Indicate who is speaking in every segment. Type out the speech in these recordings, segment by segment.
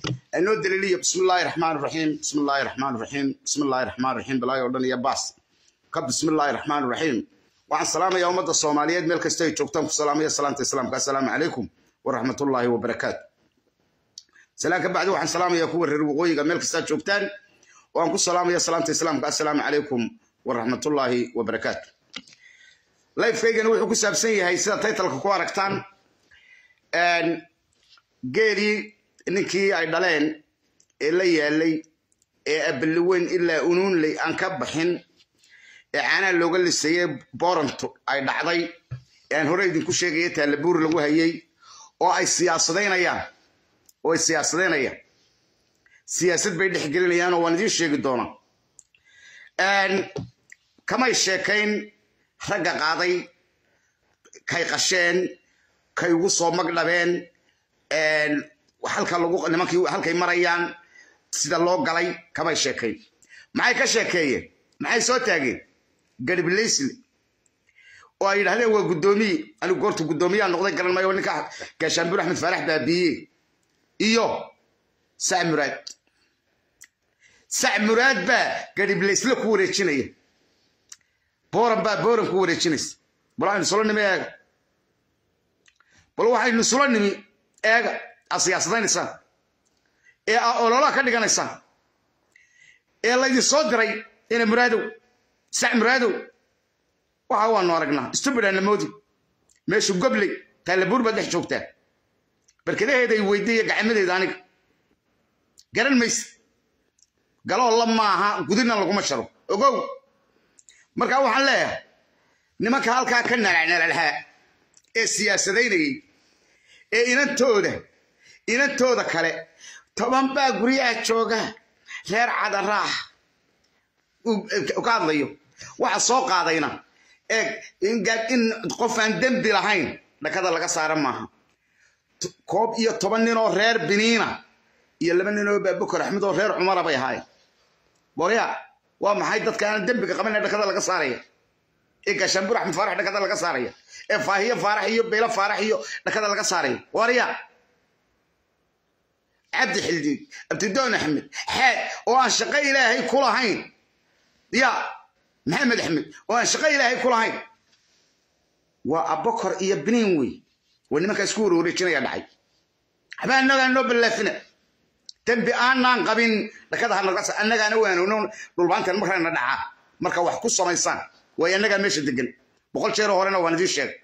Speaker 1: anoo daliiliya bismi illaahi raxmaan raxiim bismi illaahi raxmaan raxiim bismi illaahi raxmaan raxiim bilaahi oo dhan iyo baas ka bismi illaahi raxmaan raxiim waxaan salaamayaa ummadda soomaaliyeed meel kasta ay joogtaan ku salaamaya salaanta islaamka assalaamu calaykum waraxmatullaahi wabarakaatu salaan ka bacdi waxaan salaamayaa kuwa reer waqooyiga meel kastaa joogtaan oo aan ku salaamaya salaanta islaamka assalaamu calaykum waraxmatullaahi wabarakaatu lifekaygani wuxuu ku saabsan yahay sida taytalka ku aragtaan geelii ninkii ay dhaleen ee la yaalay ee abaliweyn ilaa unuunley aan ka baxin ee caanaha looga lisayey boranto ay dhacday ee aan hore idinku sheegaya taalabuur lagu hayay oo ay siyaasadaynayaan oo ay siyaasadaynayaan siyaasad bay dhex gelinayaan oo waan idiin sheegi doonaa kamay sheekayn ragga qaaday kay qasheen kay ugu soo magdhabeen halka lagu nimankii halkay marayaan sida loo galay kamay sheekayn maxay ka sheekeeyeen maxay soo taageen gariblaysle oo ay yidhahdeen waa guddoomiye anigu goorta guddoomiyaa noqday garan maayo ninka gaashaanbuur axmed faarax baabiye iyo sac muraad sac muraad baa gariblaysle ku wareejinaya booran baa booran ku wareejinaysa bal waxaynu sula nimi eega bal waxaynu sula nimi eega aa siyaasadaynaysaa ee aa ololaha ka dhiganaysaan ee laydin soo diray ina muraadow sac muraadow waxa waanu aragnaa stubidana moodi meeshu gobley taalabuur baad dhex joogtaa barkadaheeday weydiiya gacmadeeda aniga garan mayse galoo la maaha gudina laguma sharo ogow markaa waxaan leeyahay nimanka halkaa ka nalacnalalhaa ee siyaasadaynayay ee inantooda inantooda kale toban baa guryaha jooga reer cadaraax ka hadlayo waxa soo qaadayna eeg in qof aan dembi lahayn dhakada laga saara maaha koob iyo toban nin oo reer biniina iyo laba nin oo baabukar axmed oo reer cumara bay ahaayeen borya waa maxay dadka aan dembiga qaban ee dhakada laga saaraya ee gaashaanbuur axmed faarax dhakada laga saaraya ee faahiyo faarax iyo beylo faarax iyo dhakada laga saaraya warya cabdi xildiid abdidoon axmed xaad oo aan shaqo ilaahay ku lahayn ya maxamed axmed oo aan shaqo ilaahay ku lahayn waa abokor iyo biniin wey waa nimankaa isku warwareejinaya dhacay waxba annagaa noo ballaafina dembi aanaan qabin dhakada hanagas annagaana waanowno dhulbaantan markaana dhacaa marka wax ku samaysaan waayo annagaa meesha degan boqol jeeroo horena waan idiin sheegay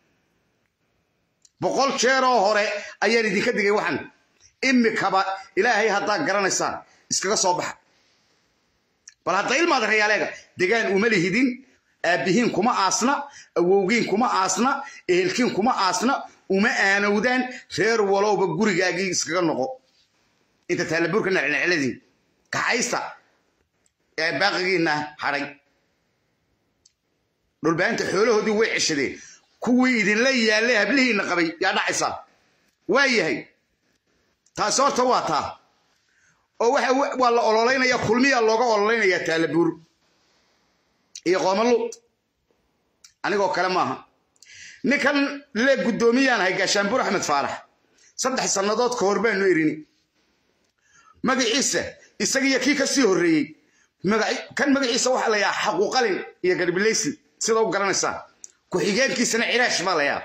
Speaker 1: boqol jeeroo hore ayaan idinka digay waxan imikaba ilaahay haddaa garanaysaan iskaga soo baxa bal hadda ilmaada rayaaleega degaan uma lihidin aabbihiin kuma aasna awowgiin kuma aasna ehelkiin kuma aasna uma aanowdaan reer walowba gurigaagii iskaga noqo inta taalabuurka nacnacladii kaxaysta ee baaqigiina hadhay dhulbaanta xoolahoodii way ceshadeen kuwii idinla yaallay hablihiinna qabay yaa dhacaysaa waa yahay taasi horta waa taa oo waa la ololaynaya kulmiyaa looga ololaynaya taalabuur iyo qoomaluud anigoo kale maaha ninkan le guddoomiyaan ahay gaashaanbuur axmed faarax saddex sannadood ka hor baanu erini magaciisa isagiiyo kii ka sii horreeyey kan magaciisa waxaa la yahaa xaquuqalin iyo garbileysi sida u garanaysaa ku-xigeenkiisana ciraash baa la yaha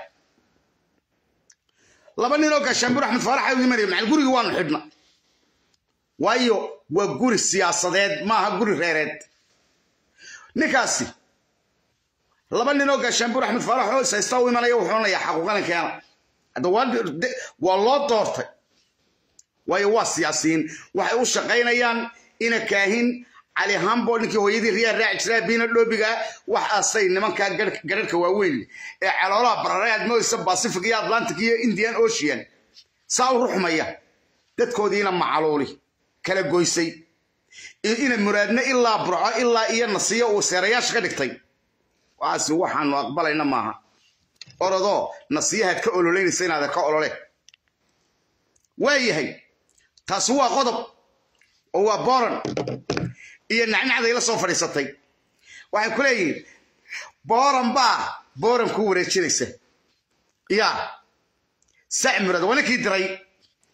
Speaker 1: laba ninoo gaashaanbuur axmed faarax ay imanaya macal gurigii waanu xidhna waayo waa guri siyaasadeed maaha guri reereed ninkaasi laba ninoo gaashaanbuur axmed faarax oo ishaysta u imanaya wuxuu onayaa xaquuqalin keena hadda waa loo doortay waayo waa siyaasiyiin waxay u shaqaynayaan ina kaahin cali hambo ninkii hooyadii riyaa raaci jiraa biina dhoobiga waxaasay nimankaa gararhka waaweyn ee caloolaha bararay aad moodaysa pacific iyo atlantic iyo indian ocean saa u ruxmaya dadkoodiina macaluuli kala goysay ina muraadna ilaa burco ilaa iyo nasiyo uu seerayaasha ka dhigtay waxaasi waxaanu aqbalayna maaha orodoo nasiyahaad ka ololeynaysa inaada ka olole waa yahay taasi waa qodob oo waa boran iyo nacnacday la soo fadhiisatay waxay ku leeyihin booran baa booran ku wareejinaysa ya sac murad waa ninkii diray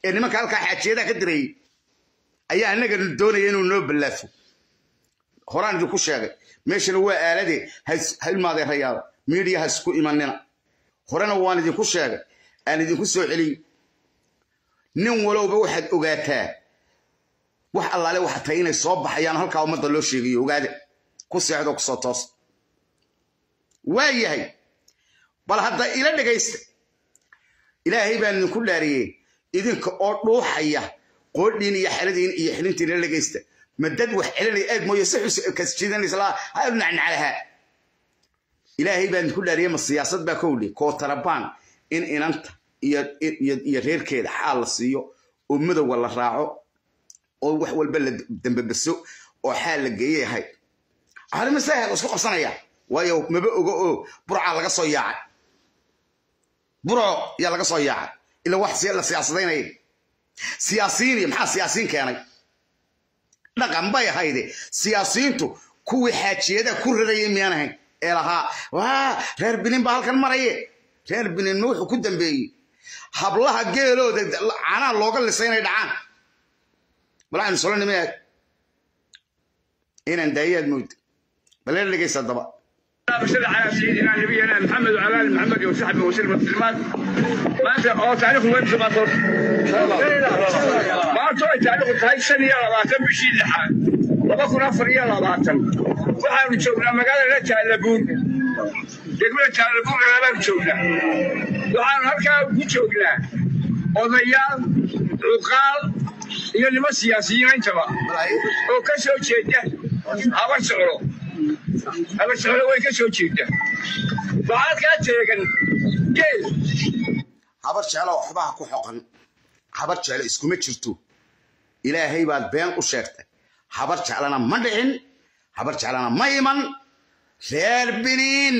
Speaker 1: ee nimanka halkaa xaajiyadaha ka direeyey ayaa annaga doonaya inuu noo ballaafo horaan idinku sheegay meeshana waa aaladee ha ilmaadeerayaaba miidiya ha isku imanina horena waan idinku sheegay aan idinku soo celiy nin walowba waxaad ogaataa wax allaale waxa tahay inay soo baxayaan halkaa ummadda loo sheegayo ogaada ku seexdo kusoo toos waa yahay bal hadda ila dhegaysta ilaahay baan idinku dhaariyey idinka oo dhuuxaya qoodhiin iyo xeladiin iyo xilintiin ila dhegaysta ma dad wax celinaya eeg mooye si xus kasjidanaysa ha nacnaclaha ilaahay baan idinku dhaariyey ma siyaasad baa kowdhi kootarabaan in inanta iyo reerkeeda xaal la siiyo oo madowga la raaco oo wax walba la dambabaso oo xaal la geeye yahay arrimasaha isku qabsanaya waayo maba ogo oo burcaa laga soo yaacay burco yaa laga soo yaacay ila wax la siyaasadaynaya siyaasiyiin iyo maxaa siyaasiyiin keenay dhaqan bay ahayde siyaasiyiintu kuwii xaajiyadaha ku rarayay miyaan ahayn ee lahaa waa reer binin baa halkan maraye reer binin ma wuxuu ku dambeeyey hablaha geelooda canaa looga lisay inay dhacaan balacaynu solo nima eeg inaan daayaad mood balela dhegaysa daba
Speaker 2: صل على سيدنا نبينا محمد وعلى ال محمد وصحبه وسلم التسليمات ما انت او تعرف وين سباطور ما انت تعرف هاي السنه يا لباتن بشي لحال لما كنا فريا لباتن waxaanu joognaa magaalada jaalabuun degmada jaalabuun ayaanu joognaa waxaanu halkaa ku joognaa odayaal cuqaal iyo niman siyaasiyiin intaba oo ka soo jeeda habar socdo habar socdo way ka soo jeeda waxaad kaa teegan geel
Speaker 1: habar jeclo waxbaha ku xoqan habar jeclo iskuma jirto ilaahay baad been u sheegtay habar jeclana ma dhicin habar jeclana ma iman reer biniin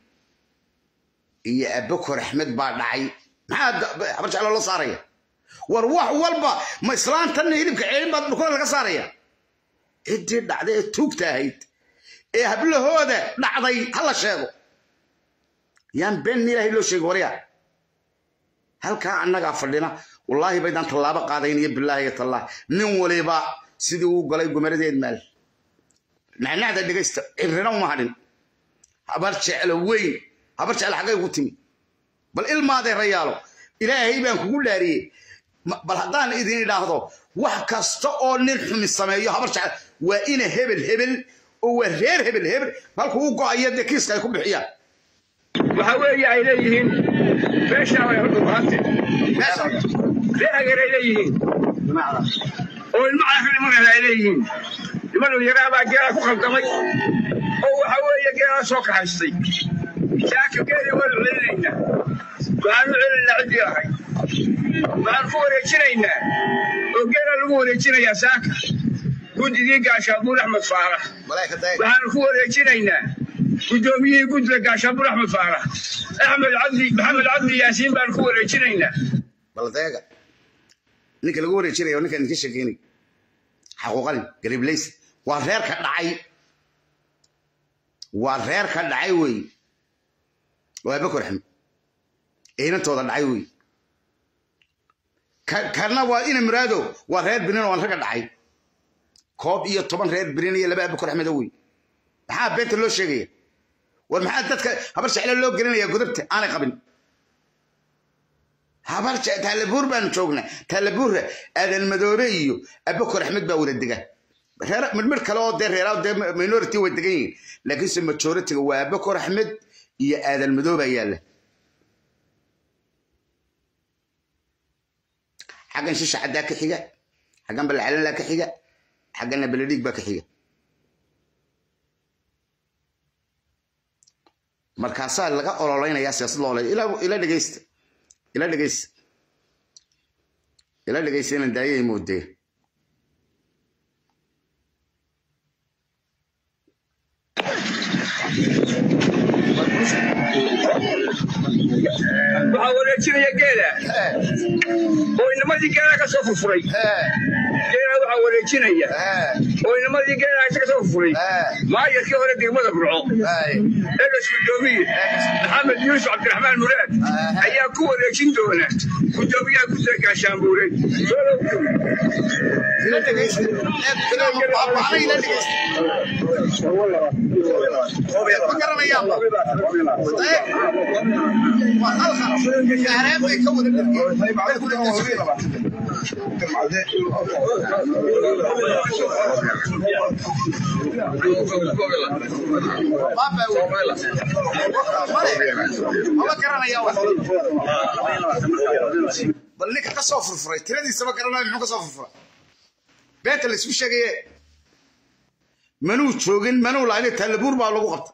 Speaker 1: iyo abakor axmed baa dhacay maxaa habar jeclo loo saaraya war wax walba ma islaantanna hilibka ceelin baad dhukada laga saaraya ciddii dhacday ee tuugta ahayd ee hablahooda dhacday ha la sheego yaan been ilaahay loo sheegi warya halkaa annagaa fadhina wallaahi baydaan tallaabo qaadayn iyo bilaahi iyo tallah nin waliba sidii uu galay gumaradeed maal nacnacda dhegaysta cirrina uma hadhin habar jeclo weyn habar jeclo xaggay ugu timi bal ilmaadee rayaalo ilaahay baan kugu dhaariyey bal haddaan idin idhaahdo wax kasta oo nin xumi sameeyo habar jeclo waa ina hebel hebel oo waa reer hebel hebel halkuu u go'ayo dee kiiska ay ku bixiyaan
Speaker 2: waxa weeye ay leeyihiin meeshaa way horta bahante ree hageeray leeyihiin oo ilmo caafi nimankaas ay leeyihiin niman yaraabaa geelaa ku khaldamay oo waxa weeye geelaa soo kaxaystay saaka geeli waanu celinaynaa waxaanu celinaynaa ciddii ahay waxaanu ku wareejinaynaa oo geelaa lagu wareejinayaa saaka guddigii gaashaabuur axmed faarax waxaanu ku wareejinaynaa guddoomiyihii guddiga gaashaabuur axmed faarax axmed cabdi maxamed cabdi yaasiin baanu ku wareejinaynaa
Speaker 1: baldeega ninka lagu wareejinayo ninka idinka sheekeynay xaquuqalin gariblays waa reer ka dhacay waa reer ka dhacay wey waa bakor axmed ciidantooda dhacay wey kana waa ina muraado waa reer binin oo ragga dhacay koob iyo toban reer binin iyo laba abakor axmedo wey maxaa beenta loo sheegaya war maxaa dadka habar jeclo loo gelinaya godobta aanay qabin habar taalabuur baanu joognaa taalabuurra aadan madoobe iyo abakor axmed baa wada dega midmid kale oo dee reeraa dee minority way degan yihiin laakiinse majoritiga waa abakor axmed iyo aadan madoobe yaalla xaggan shisha caddaa ka xiga xaggan balcalanlaa ka xiga xagganna beledhiig baa ka xiga markaasaa laga ololeynayaa siyaasad loo oley ila dhegeysta ila dhegeysta ila dhegeysta inaan daayay moodee
Speaker 2: waxaa wareejinaya geela oo inamadii geela ka soo furfuray geela waxaa wareejinaya oo inamadii geelaha ka soo furay maayarkii hore degmada burco egas gudoomiye maxamed yuusuf cabdiraxmaan muraad ayaa ku wareejin doona gudoomiyaha guddiga gaashaanbuure
Speaker 1: bal ninka ka soo furfuray tiradiisaba garanaya muxuu ka soo furfuray beenta laysku sheegaye manuu joogin manuu lahayn tallabuur baa lagu qabta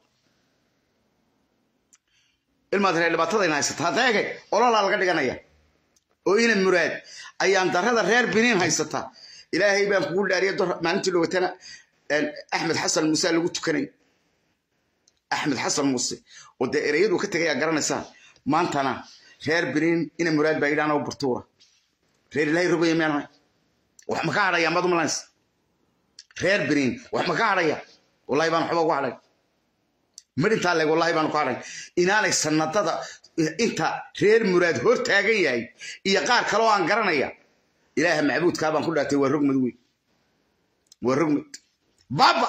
Speaker 1: ilmaad reer dhibaatadayna haysata hadeege ololaa laga dhiganaya oo ina muraad ayaan darada reer biniin haysata ilaahay baan kugu dhaariya maalintii dhowatana axmed xasan muuse lagu tukanay axmed xasan muuse oo dee ereyadu ka tegayaa garanaysaa maantana reer biniin ina muraad baa yidhaana u burtuura reer ilaahay rogaya meenahay wax ma ka hadhaya maad umalays reer biniin wax ma ka hadhaya wallahi baan waxba ugu hadhay marintaa leeg wallahi baanu ku hadhay inaanay sanadada inta reer muraad hor taagan yahay iyo qaar kale oo aan garanaya ilaaha macbuudkaa baan ku dhaatay waa rogmad wey waa rogmad baaba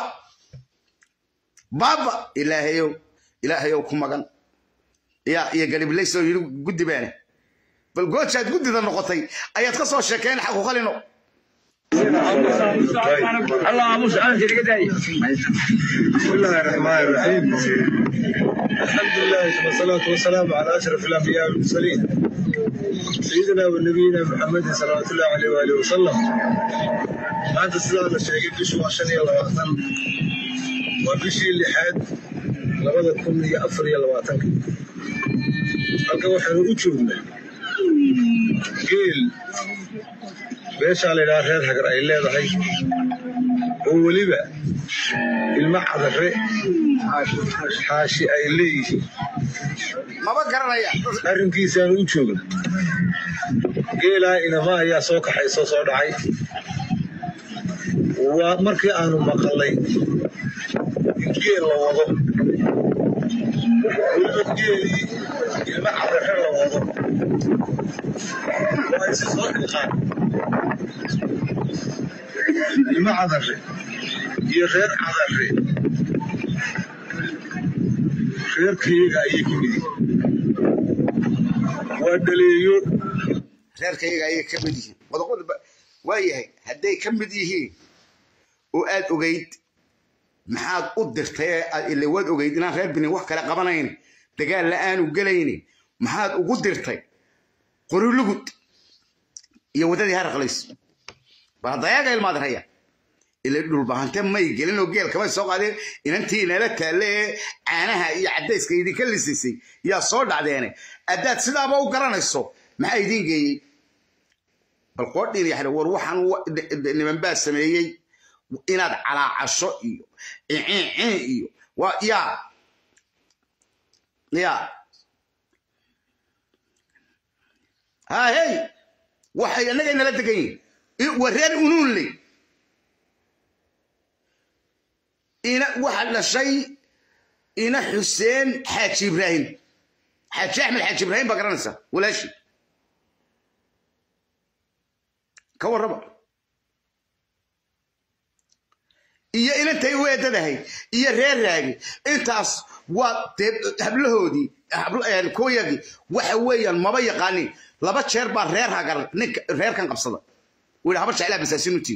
Speaker 1: baaba ilaahayow ilaahayow ku magan ya iyo gariblays oo yidhi guddi baane bal goojaad guddida noqotay ayaad ka soo sheekeen xaquuqalino
Speaker 2: allah aamus aanka iga daaya
Speaker 3: بسم الله الرحمن الرحيم الحمد لله والصلاة والسلام على أشرف الأنبياء والمرسلين سيدنا ونبينا محمد صلى الله عليه وآله وسلم maanta sidaa la sheegay bishu waa shan iyo labaatan waa bishii lixaad labada kun iyo afar iyo labaatanka halka waxaanu u joognaa geel beeshaa la yidhaha reer hagar ay leedahay oo weliba ilmo cadare xaashi ay leeyihiin
Speaker 1: maba garanaya
Speaker 3: arrinkiisaanu u joogna geelaa inama ayaa soo kaxaysoo soo dhacay waa markii aanu maqalay in geel la wado weliba geelii ilmo cadare la wado waa isi soo dhilqaan ilmo cadare iyo reer cadare reerkayaga ayay ka mid yihiin waa dhaleeyo
Speaker 1: reerkayaga ayay ka mid yihiin wadaqoda waa yahay hadday ka mid yihiin oo aad ogeyd maxaad u dirtay ee aad ile waad ogeyd inaan reer binin wax kale qabanayn dagaal la aanu gelaynin maxaad ugu dirtay qorilugud iyo waddadii haraqlays baa dayaga ilmaad raya ila dhulbahante may gelin oo geel kamay soo qaadeen inantii inala taalle ee caanaha iyo caddayska idinka lisisay yaa soo dhacdeene haddaad sidaaba u garanayso maxaa idiin geeyey bal qoodhiin yaxda war waxaan niman baa sameeyey inaad calaacasho iyo icincin iyo waa yaa yaa hahey waxay annaga inala degan yihin waa reer unuunley ina waxa dhashay ina xuseen xaaji ibraahim xaaji axmed xaaji ibraahim baa garanaysaa walaashi ka warraba iyo inantay u eedadahay iyo reer raagi intaas waa dee hablahoodii kuwayagii waxa weeyaan maba yaqaanin laba jeer baa reer hagar ninka reerkan qabsada wuu haba jeclaa basaasinutii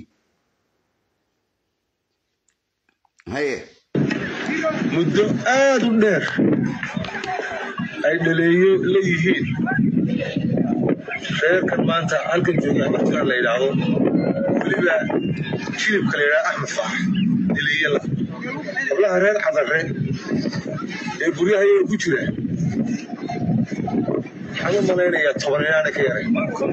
Speaker 1: haye
Speaker 3: muddo aad u dheer ay dhaleeyo leeyihiin reerkan maanta halkan jooga markaa la yidhaahdo weliba jilibka la yidhahdo axmed faax dhaleeyo la hablaha reer cadare ee guryahayaga ku jira waxaan u malaynayaa toban inaana ka yaray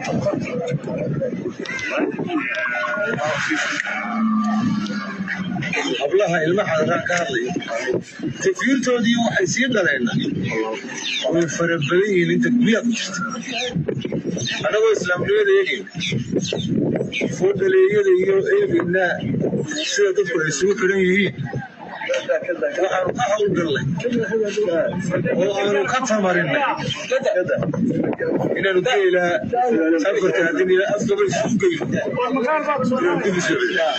Speaker 3: hablaha ilma xadaraa ka hadlaya tafiirtoodii waxay sii dhaleen way fara badan yihiin inta guryaha ku jirta annagoo islaamnimada eegayna foodhaleeyada iyo eegaynaa sida dadku ay isugu xidhan yihiin waxaanu ka howlgallay oo aanu ka tamarinay inaanu geelaa afarta haddin ilaa afgaba isugu geyno inaan dib isu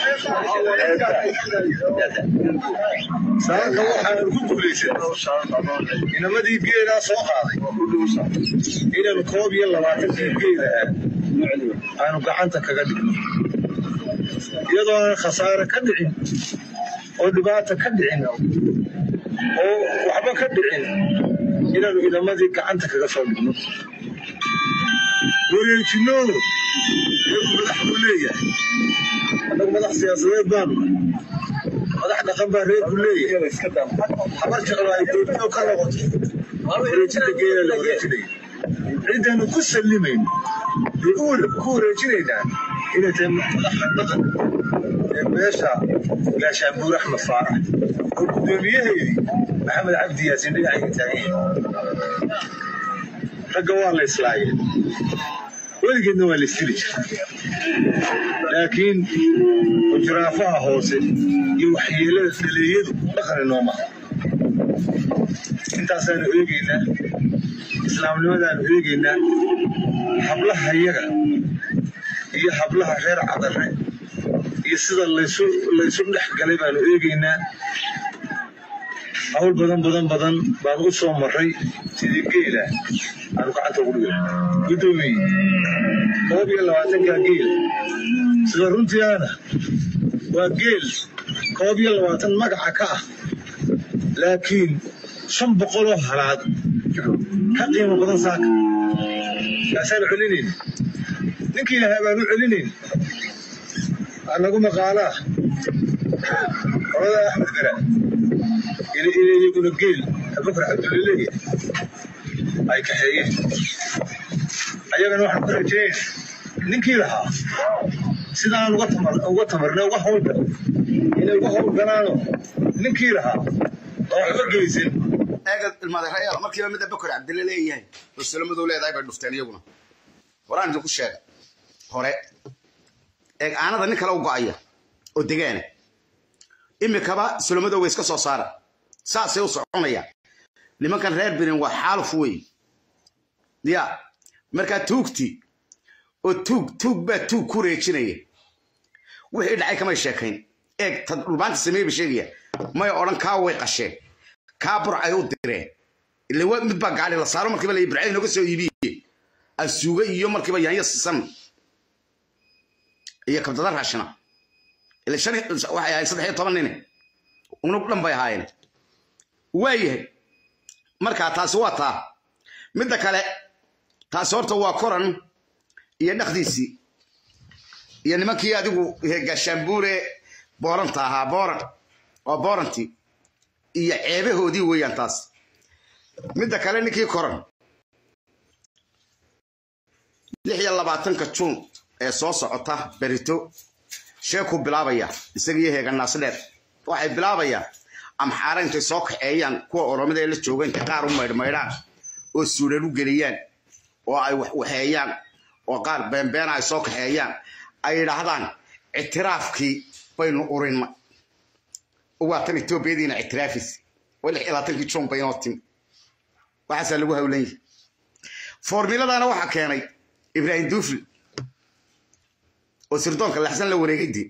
Speaker 3: saaka waxaanu ku guulaysan inamadii geelaa soo qaaday inaanu koob iyo labaatankii geela ah aanu gacanta kaga dhigno iyadoo aan khasaare ka dhicin oo dhibaata ka dhicin oo waxba ka dhicin inaanu inamadii gacanta kaga soo dhigno wareejinno iyagu madax buu leeyahay annagu madax siyaasadeed baanu madax dhaqan baa reerku leeyahay habar jeclo ay doortoo ka noqoto wareejinta geela la wareejinayo cidaanu ku sallimayno ku wareejinaynaa inay tahay madaxa dhaqan ee meesha gaashaanbuur axmed faarax oo guddoomiyaheedii maxamed cabdi yaasin dhinacayga taagan ragga waa la islaayeen weligeedna waa la isdili jira laakiin hujraafaha hoose iyo waxyeelada dhaleeyadu dhaqani nooma intaasaanu eegaynaa islaamnimadaanu eegaynaa hablaha yaga iyo hablaha reer cadare iyo sida laysu laysu dhex galay baanu eegaynaa hawl badan badan badan baan u soo maray sidii geela aanu gacanta ugu dhigay guddoomiye koob iyo labaatankaa geel sida runtiiana waa geel koob iyo labaatan magaca ka ah laakiin shan boqoloo halaad ka qiimo badan saaka kaasaanu celinayn ninkii lahaa baanu celinayn anagu maqaalaa orada axmed gara iyaguna geel abubakar cabdulle leeyahay ay kaxeeyeen ayagana waxaan ku rajeyn ninkii lahaa sidaan uga tamarna uga howlgal inay uga howlgalaano ninkii lahaa oo waxba geysan
Speaker 1: eega ilmadeerayaal markiiba midda bakar cabdille leeyahay oo salamadou leedahay bay dhufteen iyaguna horaan idinku sheega hore eeg aanada nin kale u go'aya oo degaana imikaba sulamadoo way iska soo saara saasay u soconayaan nimankan reer benin waa xaaluf wey ya markaa tuugti oo tuug tuug baa tuug ku reejinaya wixii dhacay kamay sheekayn eeg tad dhulbaanta sameeyba sheegaya may odhan kaa way qasheen kaa burcay u direen ile mid baa gaari la saaro markiiba la burcay nooga soo iibiye asuuga iyo markiiba yaanyo sisan iyo kabdada raashina ile shan waxay ahayd saddex iyo toban nine unug dhan bay ahaayeen waayahay markaa taasi waa taa midda kale taasi horta waa koran iyo dhakdiisii iyo nimankii adigu gaashaanbuure booranta ahaa booran waa boorantii iyo ceebahoodii weeyaan taas midda kale ninkii koran lix iyo labaatanka juun ee soo socota berito sheekuu bilaabaya isagiiyo heeganaas dheer waxay bilaabayaan amxaara intay soo kaxeeyaan kuwa oromada ee la jooga intay qaar u maydhmaydhaan oo suudhan u geliyaan oo ay waxeeyaan oo qaar beenbeena ay soo kaxeeyaan ay yidhaahdaan ictiraafkii baynu urinna waatan etoobiyadiina ictiraafis waa lix iyo labaatankii juun baynoo timi waxaasaa lagu hawlan yahay foormiladana waxaa keenay ibraahim duufli oo sirdoonka laxsan la wareegaydi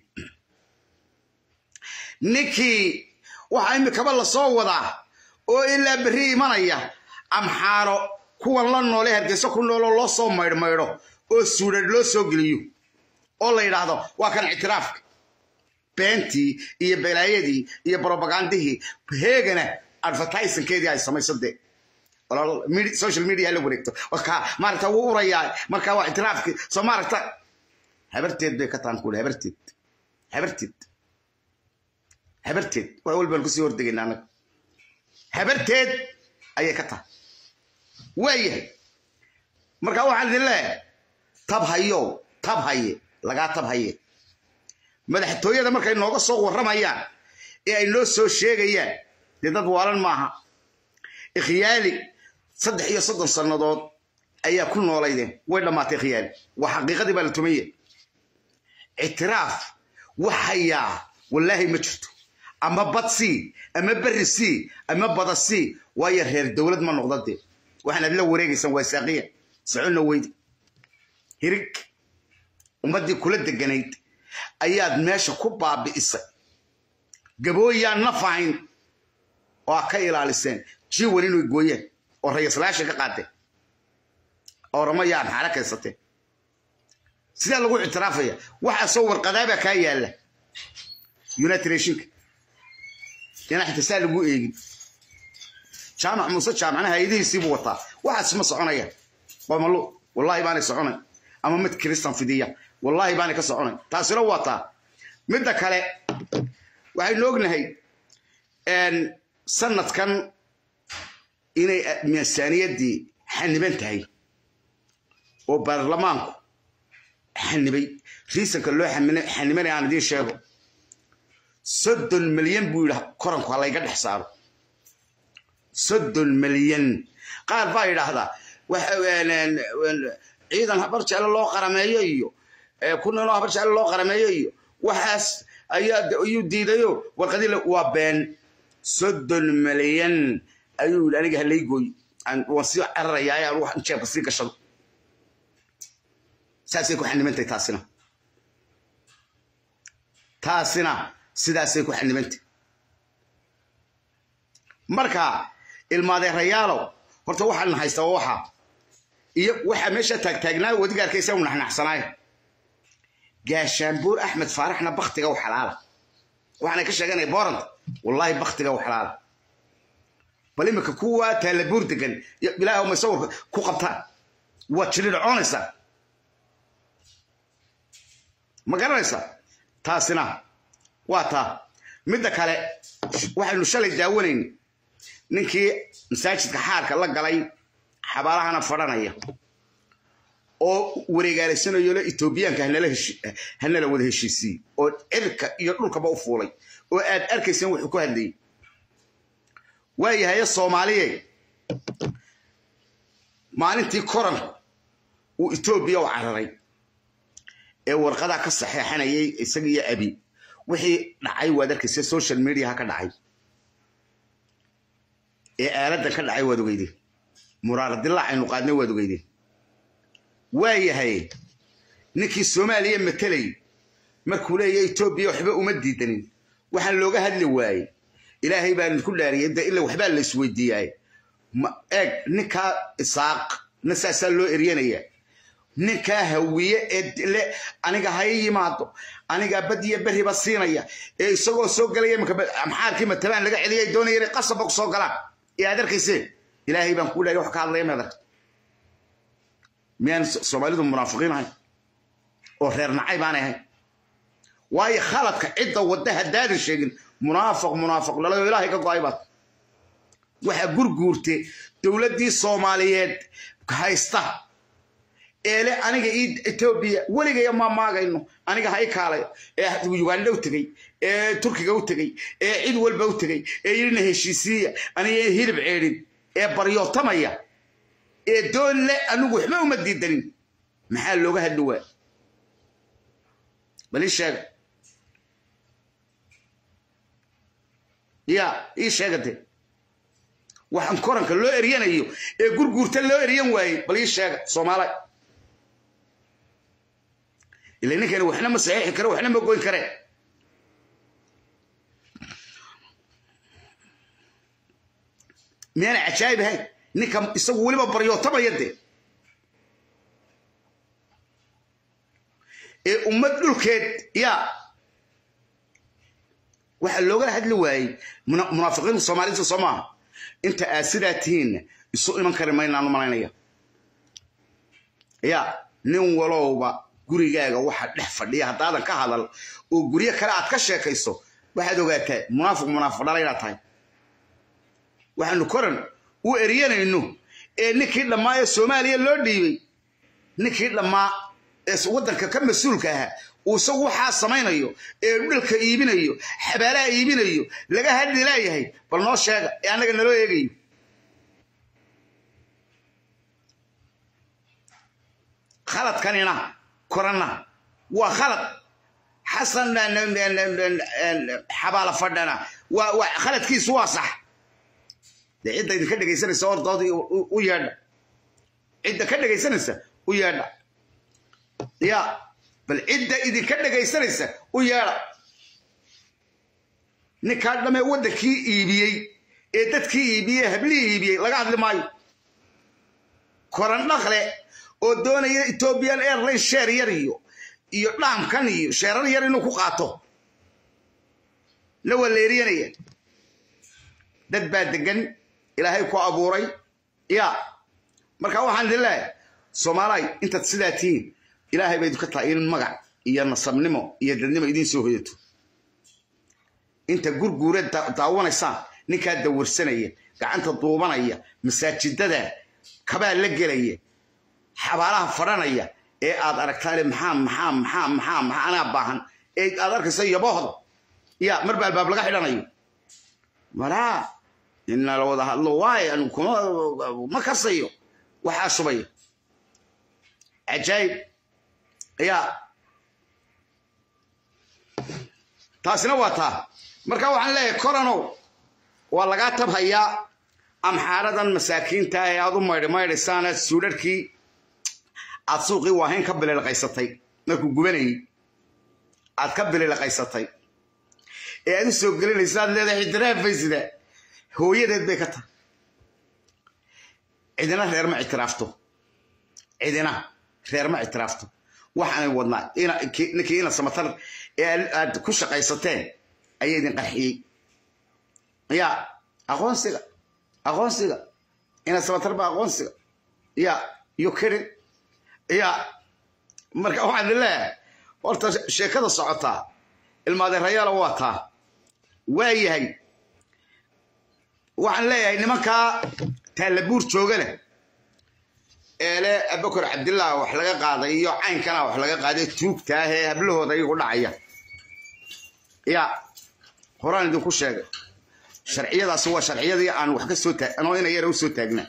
Speaker 1: ninkii waxaa imikaba la soo wadaa oo ilaa berri imanaya amxaaro kuwan la noole hargeyso ku nooloo loo soo maydhmaydho oo suudhadh loo soo geliyo oo la yidhaahdo waa kan ictiraafka beentii iyo balaayadii iyo brobagandihii heegana advertisankeedii ay samayso dee social media la wareegto maaragta wuu urayaa markaa waa ictiraafkii soo maaragta habarteed bay ka tahan kuuli habarteed habarteed habarteed wax walbaan kusii hordegaynaa annaga habarteed ayay ka tahay waayahay markaa waxaan idin leeyahay tab hayow tab haye lagaa tab haye madaxtooyada markay nooga soo warramayaan ee ay noo soo sheegayaan dee dad waalan maaha ikhyaali saddex iyo soddon sannadood ayaa ku noolaydeen way dhammaatay khiyaali waa xaqiiqadii baa la tumaye ictiraaf waxayaa wallaahi ma jirto ama bad sii ama berri sii ama bada sii waayo reer dowlad ma noqda dee waxaanaad la wareegaysaan waa saaqiya soconna weydi hirig ummaddii kula deganayd ayaad meesha ku baabi'isay gabooyaan naf ahayn oo a ka ilaaliseen jiwan inay gooyeen oo rayaslaasha ka qaateen orama yaan xaala kaysateen sidaa lagu ictiraafaya waxaa soo warqadaabaa kaa yaalla united nationka inaa xita saa lagu eegin jaamac muuse jaamacna hay-adihiisiibuu wataa waxaas ma soconaya qomalo wallaahi baanay soconay ama mid kiristan fidiya wallaahi baanay ka soconay taasina waa taa midda kale waxaynu ognahay sanadkan inay miisaaniyaddii xaniban tahay oo baarlamaanku xanibay riisanka loo xanibanaya aan idiin sheego soddon milyan buu yidhi koranku ha layga dhex saaro soddon milyan qaar baa yidhaahdaa ciidan habar jeclo loo qarameeyo iyo kunanoo habar jeclo loo qarameeyo iyo waxaas ayaa ayuu diidayo warqadii waa been soddon milyan ayuu yidhi aniga halaygoy waan sii cararayaa aan wax jeebka sii gashado saasay ku xanibantahay taasina taasina sidaasay ku xanibantay marka ilmaadeerayaalow horta waxaan haystaa waxa iyo waxaa meesha taagtaagnaa wadiga arkaysa u naxnaxsanaay gaashaanbuur axmed faaraxna baktiga u xalaala waxaanay ka sheeganaya boorant wallaahi baktiga u xalaala bal imika kuwa taalabuur degan ilaah ma sawirka ku qabtaan waad jiridhoconaysaa ma garanaysaa taasina waa taa midda kale waxaynu shalay daawanayn ninkii masaajidka xaarka la galay xabaalahana fadhanaya oo wareegaalaysanayo le etoobiyaanka hanala wada heshiisiiyey oo cirka iyo dhulkaba u fuulay oo aad arkayseen wuxuu ku hadlayay waayahaye soomaaliye maalintii koranku uu etoobiya u cararay ee warqadaa ka saxeexanayay isaga iyo abi wixii dhacay waad arkaysa social mediaha ka dhacay ee aaladdan ka dhacay waad ogeydeen muraaradilaac aynu qaadnay waad ogeydeen waayahay ninkii soomaaliya matelay markuu leeyahay etoobiya waxba uma diidanin waxaan looga hadli waayey ilaahay baan ku dhaariyay de ila waxbaa la isweydiiyaay eeg ninkaa isaaq na saasaa loo eryanaya ninkaa hawiye ee le aniga ha ii yimaado anigaa badiya beriba siinaya ee isagoo soo galaya maxaarkii matabaan laga celiyay doonaya inay qasabba ku soo galaan ee aad arkayseen ilaahay baan kuu dhaariyay wax ka hadlaya meedarka miyaan soomaalidu munaafiqiin ahayn oo reer nacay baanay ahayn waayo khaladka cidda wadda haddaadan sheegin munaafiq munaafiq dhalay oo ilaahay ka go'ay baad waxaa gurguurte dowladdii soomaaliyeed haysta eele aniga ii etoobiya weligaya ma maagayno aniga ha i kaalayo ee uganda u tegey ee turkiga u tegey ee cid walba u tegey ee yidhina heshiisiiya aniga hilib ceedhin ee baryootamaya ee doon le anigu waxba uma diidanin maxaa looga hadli waa bal ii sheega ya ii sheega de waxaan koranka loo eryanayo ee gurguurta loo eryan waayey bal ii sheega soomaaliya ila ninkani waxna ma saxiixi kare waxna ma goyn kare miyaana cajaayib ahayn ninka isagu weliba baryootamaya de ee ummad dhulkeed yaa waxaa loogala hadli waayey munaafiqiinta soomaalida soo maaha inta aad sidaa tihiinna isu iman kari maynaan u malaynaya ya nin walowba gurigaaga waxa dhex fadhiya haddaadan ka hadal oo guryo kale aad ka sheekayso waxaad ogaataa munaafiq munaafiq dhala inaad tahay waxaanu koran u eryanayno ee ninkii dhammaa ee soomaaliya loo dhiibay ninkii dhammaa ee waddanka ka mas-uulka ahaa uu isagu waxaa samaynayo ee dhulka iibinayo xabaalaha iibinayo laga hadli laayahay bal noo sheega ee annaga naloo eegayo khaladkanina koranna waa khalad xasan xabaala fadhana waa khaladkiisu waa sax dee cidda idinka dhegaysanaysa ordoodii u yeedha cidda ka dhegaysanaysa u yeedha ya bal cidda idinka dhegaysanaysa u yeedha ninkaa dhamee waddankii iibiyey ee dadkii iibiyey hablihii iibiyey laga hadli maayo koran dhakle oo doonaya ethiopian airline sheer yar iyo iyo dhaamkan iyo sheerar yar inuu ku qaato la waleeriyanaya dad baa degan ilaahay ku abuuray ya marka waxaan idin leeyahay soomaalay intaad sidaa tihiin ilaahay bay idinka tahay in magac iyo nasabnimo iyo dadnimo idiin soo hoyato inta gurguura daawanaysaan ninkaa dawarsanaya gacanta duubanaya masaajidada kabaa la gelaya xabaalaha fadhanaya ee aad aragtaale maxaa maxaa maxaa maxaa maxaa anaa baahan ee aad arkaysa yaboohda ya mar baa albaab laga xidhanayo maraa ina la wada hadlo waaye anu kuma ma kasayo waxaa shubaya cajaayib ya taasina waa taa marka waxaan leeyahay koranow waa lagaa tabhayaa amxaaradan masaakiinta ee aad u maydhi maydhaysaan suudharkii aad suuqii waahayn ka bililaqaysatay markuu gubanayay aad ka bililaqaysatay ee aad u soo gelinaysa aad leedahay ictiraafbaysida hooyadeed bay ka tahay cidina reer ma ictiraafto cidina reer ma ictiraafto waxaanay wadnaa ninkii ina samatar ee aad ku shaqaysateen ayaa idin qarxiyey ya aqoonsiga aqoonsiga ina samatar ba aqoonsiga ya iyo kirin ya marka waxaan idin leeyahay horta sheekada socotaa ilmaadeerayaala waa taa waa yahay waxaan leeyahay nimankaa taallabuur jooga leh eele abakor cabdillah wax laga qaaday iyo caynkana wax laga qaaday tuugta ah ee hablahooda iyagu dhacaya ya horaan idinku sheegay sharciyadaasi waa sharciyadii aan wax ka soo taag anoo ina yara u soo taagnaa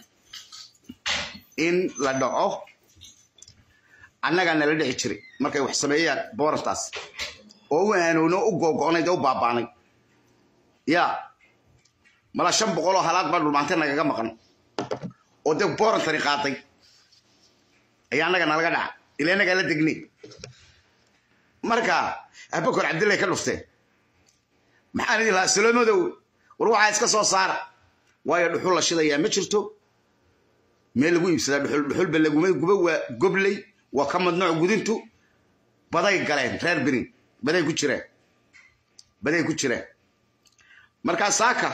Speaker 1: in la dhaco annagaa nala dhici jiray markay wax sameeyaan boorantaas oo u aanoono u googo'nayd oo u baabaanay ya mala shan boqoloo halaad baa dhulmaantay nagaga maqan oo dee boorantani qaaday ayaa annaga nalaga dhaca ila annagaa la degnay marka abakor cabdillay ka dhufteen maxaan idin lahaa saloomadow war waxaa iska soo saara waayo dhuxul la shidayaa ma jirto meel lagu iibsadaa dhuxul dhuxulba laguma guba waa gobley waa ka madnooc gudintu baday galeen reer benin baday ku jireen baday ku jireen markaa saaka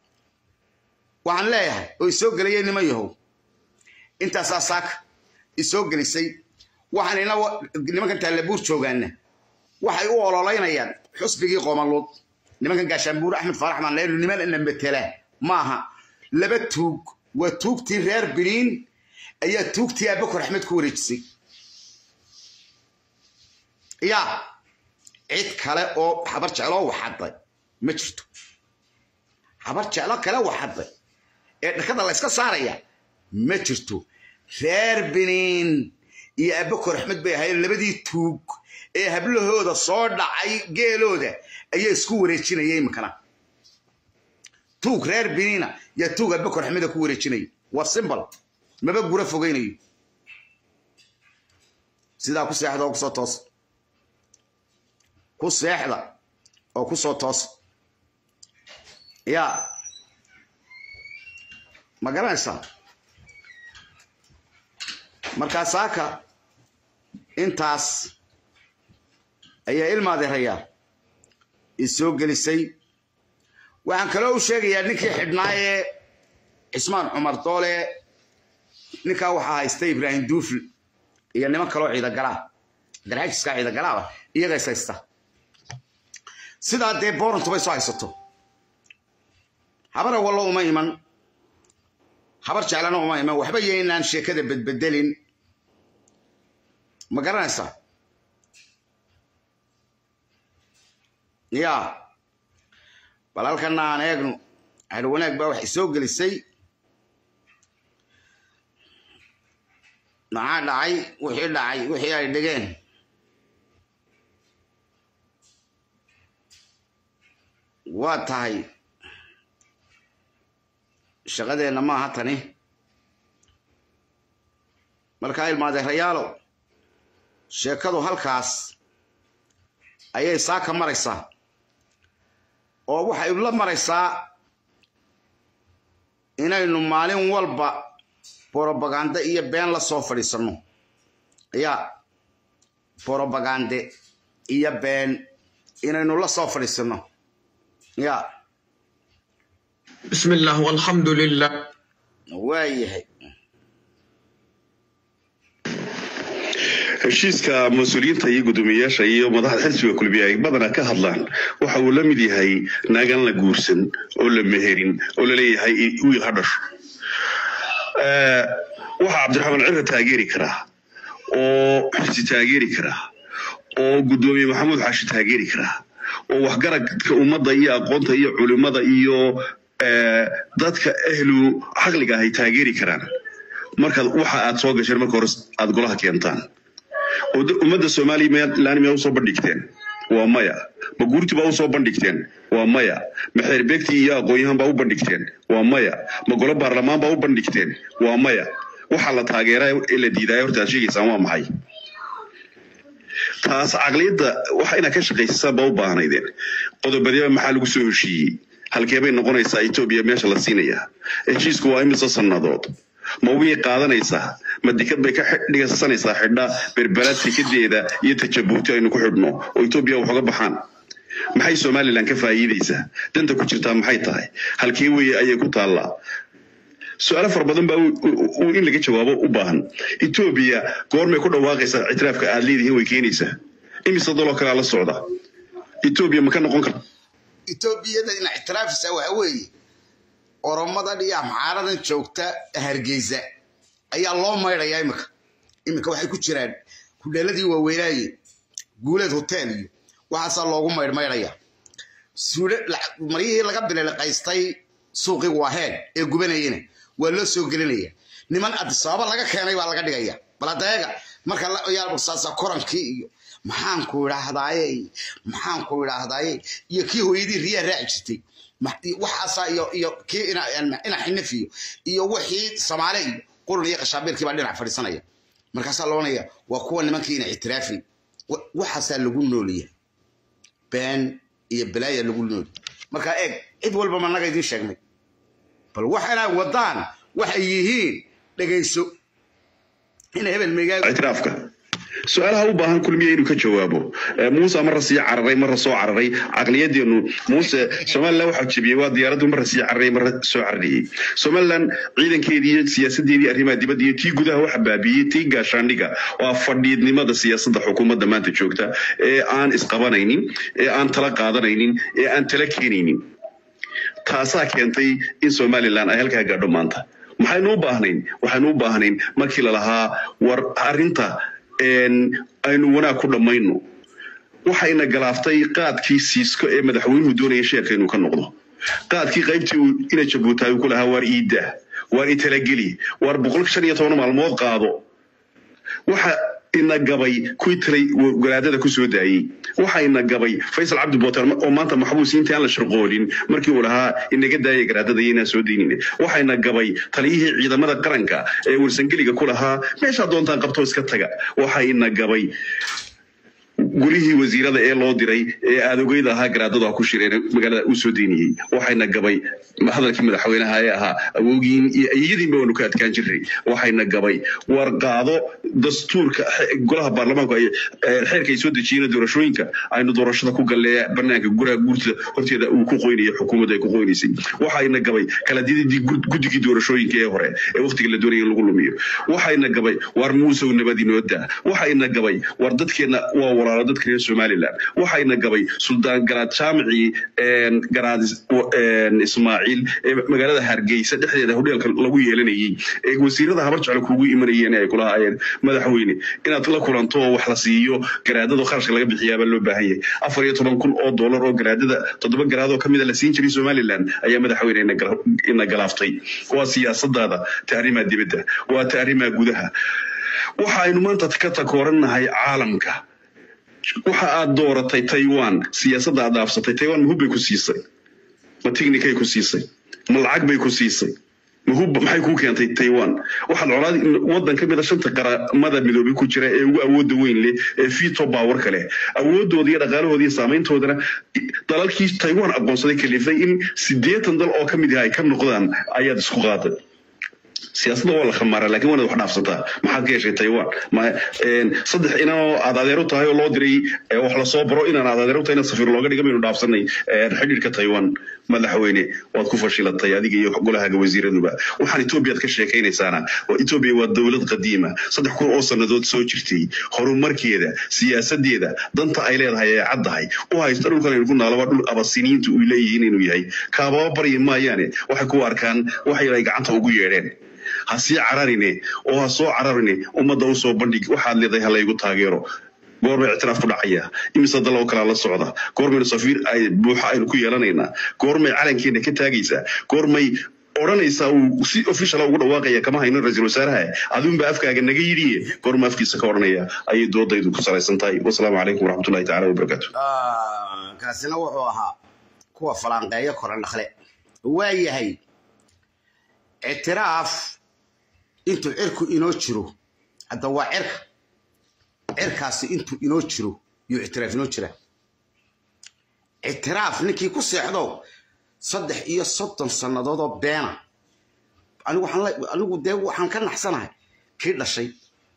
Speaker 1: waxaan leeyahay oo isoo gelayay niman yahow intaasaa saaka isoo gelisay waxaan ina nimankan taallabuur joogaana waxay u ololeynayaan xusbigii qoomaluud nimankan gaashaanbuur axmed faarax maan leenu niman ina metela maaha laba tuug waa tuugtii reer biniin ayaa tuugtii abakor axmed ku wareejisay ya cid kale oo habar jecloo waxadday ma jirto habar jeclo kale waxadday ee dhakada la yska saaraya ma jirto reer biniin iyo abakor axmed bay ahayd labadii tuug ee hablahooda soo dhacay geelooda ayaa isku wareejinaya imikana tuug reer biniina yaa tuug abakor axmeda ku wareejinaya waa simbal maba gura fogeynayo sidaa ku seexda oo kusoo toosa ku seexda oo kusoo toosa ya ma garanaysaa markaa saaka intaas ayaa ilmaadeerayaa isoo gelisay waxaan kaloo u sheegayaa ninkii xidhnaa ee cismaan cumar doole ninkaa waxaa haystay ibraahim duufl iyo niman kaloo ciidagalaa garxajiskaa ciidagalaaba iyagays haysta sidaa dee boorantubay soo haysato habara wallo uma iman habar jeclana uma iman waxba yaynaan sheekada bedbedelin ma garanaysaa ya bal halkana aan eegno cadho wanaag baa waxay soo gelisay maxaa dhacay wixii dhacay wixii ay dhigeen waa tahay shaqadeenna maaha tani markaa ilmaadeerayaalo sheekadu halkaas ayay saaka maraysaa oo waxay la maraysaa inaynu maalin walba borobagande iyo been la soo fadhiisanno ya borobagande iyo been inaynu la soo fadhiisanno ya
Speaker 4: بسم الله والحمد لله
Speaker 1: waayahay
Speaker 5: heshiiska mas-uuliyiinta iyo guddoomiyeyaasha iyo madaxda xisbiga kulmiye ay badanaa ka hadlaan waxa uu la mid yahay naagan la guursan oo la meherin oo laleeyahay wiil ha dhasho Eh, waxaa cabdiraxmaan cirra taageeri karaa oo xisi taageeri karaa oo guddoomiye maxamuud xaashi taageeri karaa oo waxgaradka ummadda iyo aqoonta iyo culimada iyo eh, dadka ehlu caqliga ahay taageeri karaan markaad waxa aad soo gasheen marka hore aad golaha keentaan oo da- ummadda somalilan miyaa usoo bandhigteen waa maya ma guurti baa usoo bandhigteen waa maya ma xeerbeegti iyo aqoon-yahan baa u bandhigteen waa maya ma golo baarlamaan baa u bandhigteen waa maya waxaa la taageeraa ee la diidaaya horta aad sheegaysaan waa maxay taas caqliyadda waxa inaad ka shaqaysasaan baa u baahnaydeen qodobadeba maxaa lagu soo heshiiyey halkeebay noqonaysaa etoobiya meesha la siinayaa heshiisku waa imise sannadood ma wiyay qaadanaysaa ma dikad bay ka xi- dhigsanaysaa xidha berberaad tikadeeda iyo tajabuuti aynu ku xidhno oo etoobiya wax uga baxaan maxay somalilan ka faa'iidaysaa danta ku jirtaa maxay tahay halkee weye ayay ku taallaa su-aalo fara badan baa u- u- u- in laga jawaabo u baahan etoobiya goormay ku dhawaaqaysaa ictiraafka aad leedihiin way keenaysaa imise daloo kalea la socda etoobiya ma ka noqon karta
Speaker 1: etoobiyada ina ictiraafisa waxa weeye oromadan iyo amxaaradan joogta hargeysa ayaa loo maydhayaa imika imika waxay ku jiraan kudheeladii waaweynaaye guuleed hotel iyo waxaasaa loogu maydhmaydhaya suudhe lacag- maryihii laga bililiqaystay suuqii waaheen ee gubanayena waa loo soo gelinaya niman adisaaba laga keenay baa laga dhigaya bal adeega marka la yaa saasa korankii iyo maxaanku idhaahdaaye maxaanku idhaahdaaye iyo kii hooyadii riyaa raaci jirtay ma- waxaasaa iyo iyo kii ina ina xinifiyo iyo wixii samaale iyo qurun iyo qashaabiirkii baa dhinac fadhiisanaya markaasaa loonaya waa kuwa nimankii ina ictiraafin Wa- waxaasaa lagu nooliya been iyo balaaya lagu nooli marka eeg cid walba ma naga idiin sheegnay bal waxaana wadaan waxay yihiin dhegayso ina hebel meegaa
Speaker 5: ictiraafka su-aalaha u baahan kulmiya inuu ka jawaabo Eh, muuse marra sii cararay marra soo cararay caqliyadeenu muuse somalilan waxaa jebiyey waa diyaaraddu marra sii cararay marra soo carariyey somalilan ciidankeedii iyo siyaasadeedii arrimaha dibadda iyo tii gudaha waxa baabiyey tii gaashaandhiga waa fadhiidnimada siyaasadda xukuumadda maanta joogta ee aan isqabanaynin ee aan tala qaadanaynin ee aan tala keenaynin taasaa keentay in somalilan ay halkaa gaadho maanta maxaynu u baahnayn waxaynu u baahnayn markii lalahaa war arrinta een, aynu wanaag ku dhammayno waxayna galaaftay qaadkii siisko ee madaxweynuhu doonaya sheerka inuu ka noqdo qaadkii qaybtii uu ina jabuutaay uu ku lahaa waar iidaa waar italageli waar boqol shan iyo toban maalmood qaado waxa ina gabay kuwii talay garaadada ku soo daayey waxa ina gabay faysal cabdi booter oo maanta maxbuus intii aan la shirqoolin markii uu lahaa inaga daaya garaadada iyo inaan soo daynine waxa ina gabay taliyihii ciidamada qaranka ee warsangeliga ku lahaa meeshaa doontaan qabto iska taga waxa ina gabay gulihii wasiirada ee loo diray ee aadogeyda ahaa garaadadu ha ku shireen magaalada uu soo deyniyey waxayna gabay hadalkii madaxweynaha ee ahaa awoogiin iyo iyadiinba waanu ka adkaan jiray waxayna gabay war qaado dastuurka xe- golaha baarlamaanku ay ee, xeerka ay soo dejiyeen doorashooyinka aynu doorashada ku gallee banaanka guraha guurta horteeda uu ku qoynayo xukuumadda ay ku qoynaysay waxayna gabay kala dididii gud- guddigii doorashooyinka ee hore ee waqtiga la doonaya in lagu lumiyo waxayna gabay war muusow nabad inoo daa waxayna gabay war dadkeena waa walaalo dadka reer somalilan waxayna gabay suldaan garaad jaamicii een, garaad is- w- een, ismaaciil ee magaalada hargeysa dhexdeeda hodheelka lagu yeelanayey ee wasiirada habar jecel kugu imanayeen ee ay kulahaayeen madaxweyne inaad la kulanto oo wax la siiyo garaadada kharashka laga bixiyaabaa loo baahan yahay afar iyo toban kun oo doolar oo garaadada toddoba garaad oo kamida la siin jiray somalilan ayaa madaxweyne ina gal- ina galaaftay waa siyaasadaada taarimaha dibadda waa taarimaha gudaha waxa aynu maanta ka takoorannahay caalamka waxa aad dooratay taiwan siyaasadda aad dhaafsatay taiwan mahub bay ku siisay ma tignikay ku siisay ma lacag bay ku siisay ma hubba maxay kuu keentay taiwan waxaad colaad waddan ka mid a shanta qaramada midoobay ku jira ee ugu awoodda weyn leh ee veto powerka leh awoodooda iyo dhaqaalahooda iyo saameyntoodana dalalkii taiwan aqoonsaday kalifay in siddeetan dal oo ka mid ah ay ka noqdaan ayaad isku qaaday siyaasadda waa la khamaara laakiin waanaad wax dhaafsataa maxaad ka heshay taiwan ma saddex inanoo aad adeero tahay oo loo diray wax lasoo baro inaan aad adeero tahay inaad safiir looga dhiga maynu dhaafsanay xidhiirka taiwan madaxweyne waad ku fashilatay adiga iyo golahaaga wasiiraduba waxaan etoobiyaad ka sheekaynaysaana etoobiya waa dowlad qadiima saddex kun oo sannadood soo jirtay horumarkeeda siyaasadeeda danta ay leedahay ee caddahay u haysta dhulkan aynu ku naalaba dhul abasiniinta uy leeyihiin inuu yahay kaababa baryi maayaane waxay ku arkaan waxay ay gacanta ugu yeedheen ha sii cararine oo ha soo cararine ummadda u soo bandhig waxaad leedahay ha laygu taageero goormay ictiraaf ku dhacaya imise dal oo kalaa la socda goormaynu safiir ay buuxa aynu ku yeelanaynaa goormay calankeena ka taagaysaa goormay odhanaysaa uu si official ugu dhawaaqaya kama haynin ra-iisul wasaaraha adunba afkaaga naga yidhiye goorma afkiisa ka odhanaya ayay doodaydu ku salaysan tahay wasalaamu calaykum waraxmatullahi tacaala wabarakaatu
Speaker 1: kaasina wuxuu ahaa kuwa falanqeeyo koran dhakle waa yahay ictiraaf intuu cirku inoo jiro hadda waa cirka cirkaasi intuu inoo jiro yuu ictiraaf inoo jira ictiraaf ninkii ku seexdo saddex iyo soddon sannadood oo beena anigu dee waxaan ka naxsanahay kii dhashay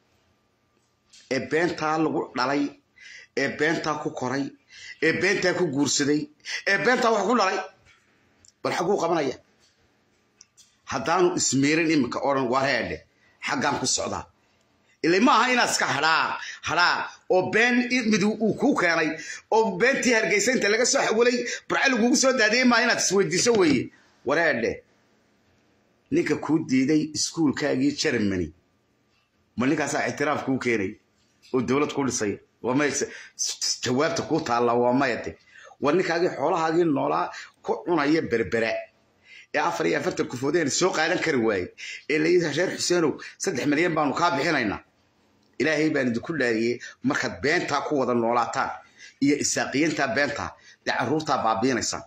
Speaker 1: ee beentaa lagu dhalay ee beentaa ku koray ee beentaa ku guursaday ee beentaa wax ku dhalay bal xaguu qabanaya haddaanu ismeerin iminka odhan wareedhe xaggaan ku socdaa ila ma aha inaad iska hadhaa hadhaa oo been mid uu kuu keenay oo beentii hargeysa inta laga soo xawilay barce lagugu soo daadiyey maaha inaad isweydiiso weeye wareedhe ninka kuu diiday iskuulkaagii germany ma ninkaasaa ictiraaf kuu keenay oo dowlad ku dhisay waa may jawaabta kuu taalla waa mayade war ninkaagii xoolahaagii noolaa ku cunaya berbera ee afar iyo afartan kufoodeen soo qaadan kari waaye ee layidhi reer xuseenow saddex milyan baanu kaa bixinaynaa ilaahay baan idinku dhaariyey markaad beentaa ku wada noolaataan iyo isaaqiyiintaa beentaa dee carruurtaa baabiinaysaa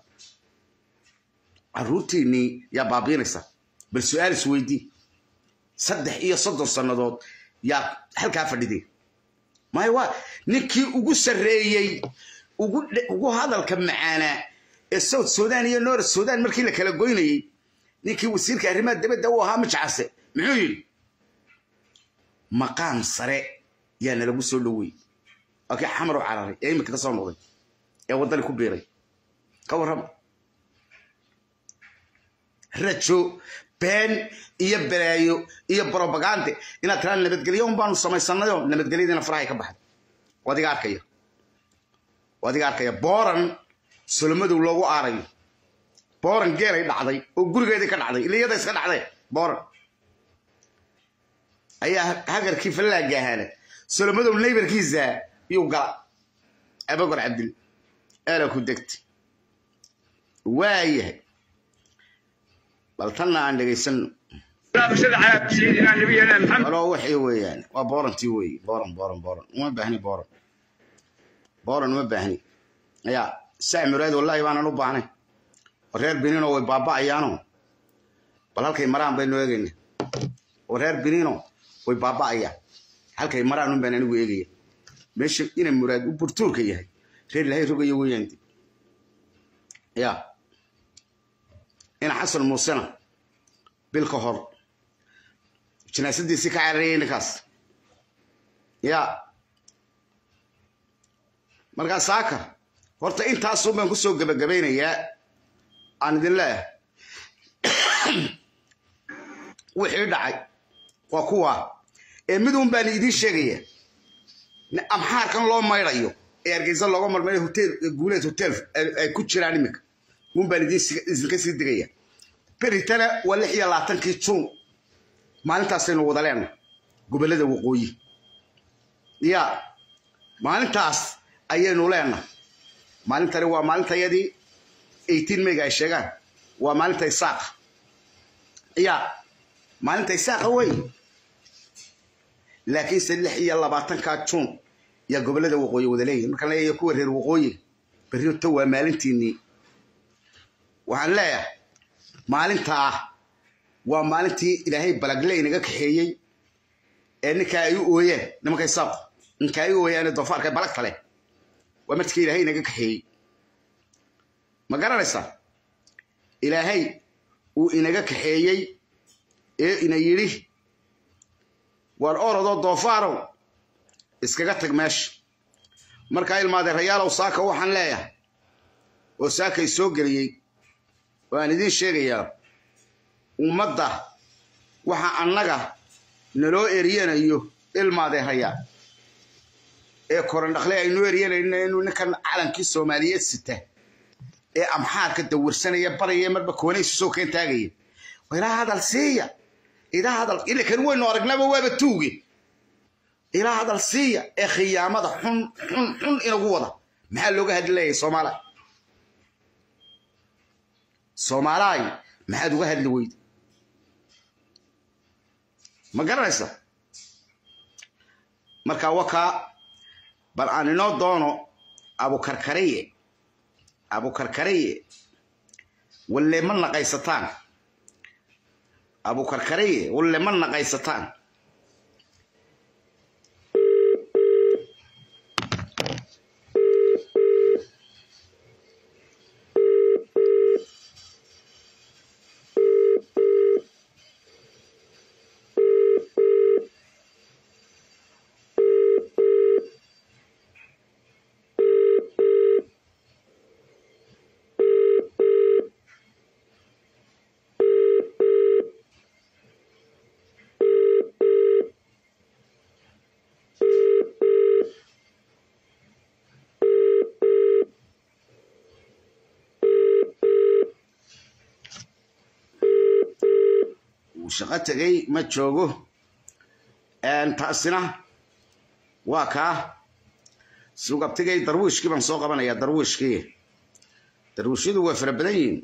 Speaker 1: carruurtiinnii yaa baabiinaysaa bal su-aal isweydii saddex iyo soddon sannadood yaa halkaa fadhiday maya waa ninkii ugu sarreeyey ugu hadalka macaanaa ee south sudan iyo north sudan markii la kala goynayey ninkii wasiirka arrimaha dibadda u ahaa majcase muxuu yidhi maqaam sare yaa nalagu soo dhowey waa kii xamar u cararay ee iminka ka soo noqday ee waddani ku biiray ka warrama rajo been iyo balaayo iyo brobagande inaad tiraan nabadgelyo un baanu samaysanayo nabadgelyadiina farahay ka baxday wadiga arkaya wadiga arkaya booran solomadow loogu aarayo booran geelay dhacday oo gurigeedii ka dhacday iliyada iska dhacday booran ayaa hagarkii fallaagga ahaana solomadow naybarkiisa yuu gala abagor cabdil eela ku degta waayahay bal tanna aan dhegaysano aloo waxay weeyaan waa boorantii weeye booran booran booran uma baahni booran booran uma baahni yaa sac muraad wallaahi baanan u baahnay oo reer biniino way baaba'ayaano bal halkay maraan baynu eegayna oo reer biniino way baaba'ayaan halkay maraan un baan anigu eegaya meesha ina muraad u burtuurka yahay reer ilahay rogayo weeyaan ya ina xasan muusena bil ka hor jinaasadiisii ka cararayay ninkaas ya markaa saaka horta intaasun baan ku soo gebagabaynayaa aan idin leeyahay wixii dhacay waa kuwa ee midun baan idiin sheegaya amxaarkan loo maydhayo ee hargeysa looga marmayo hotel guuleed hotel ay ku jiraan iminka un baan idinka sii digaya beritana waa lix iyo labaatankii juun maalintaasaynu wada leenahay gobollada waqooyi ya maalintaas ayaynu leenahay maalintani waa maalintayadii eighteen mayga ay sheegaan waa maalinta isaaqa ya maalinta isaaqa wey laakiinse lix iyo labaatanka juun yaa gobollada waqooyi wada leeyihin markaan leeyahay kuwa reer waqooyi berrito waa maalintiinnii waxaan leeyahay maalintaa waa maalintii ilaahay balagle inaga kaxeeyey ee ninkaa ay u ooyeen nimankay saaqo ninkaa ay u ooyeen ee doofaarka ee balagta leh waa markii ilaahay inaga kaxeeyey ma garanaysaa ilaahay uu inaga kaxeeyey ee ina yidhi waar orodoo doofaarow iskaga tag meesha markaa ilmaadeerayaalow saaka waxaan leeyahay oo saakay soo geliyey oo aan idiin sheegayaa ummadda waxa annaga naloo eryanayo ilmaadeerayaa ee korandhakle aynu eryanayno inuu ninkan calankii soomaaliyeed sita ee amxaarka dawirsanaya baraya marba koonaysu soo keen taagaya ilaa hadal siiya ilaa hadal ilakan waynu aragnaba waaba tuuge ilaa hadal siiya ee khiyaamada xun xun xun inagu wada maxaa looga hadlayay soomaaliya soomaalaay maxaad uga hadli weyda ma garanaysa marka wakaa bal aan inoo doono abukarkariye abukarkariye walle ma naqaysataan abukarkariye walle ma naqaysataan uu shaqo tegay ma joogo taasina waa kaa sugabtigay darwiishkii baan soo qabanayaa darwiishkii darwiishyadu waa fara badan yihiin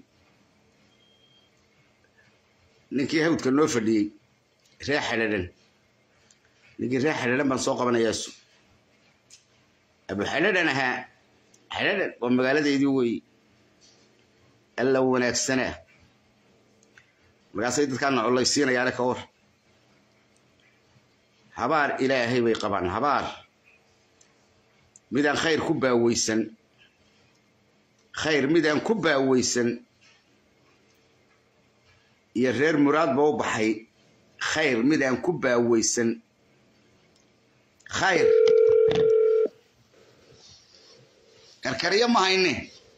Speaker 1: ninkii hawdka noo fadhiyey ree xadhadan ninkii ree xadhadan baan soo qabanayaa su abu xadhadan ahaa xadhadan waa magaaladeydii weeye alla wanaagsanaa markaasay dadkaana collaysiinayaane ka war habaar ilaahay bay qabaan habaar midaan khayr ku baaweysan khayr midaan ku baaweysan iyo reer muraadba u baxay khayr midaan ku baaweysan khayr karkariyo ma hayne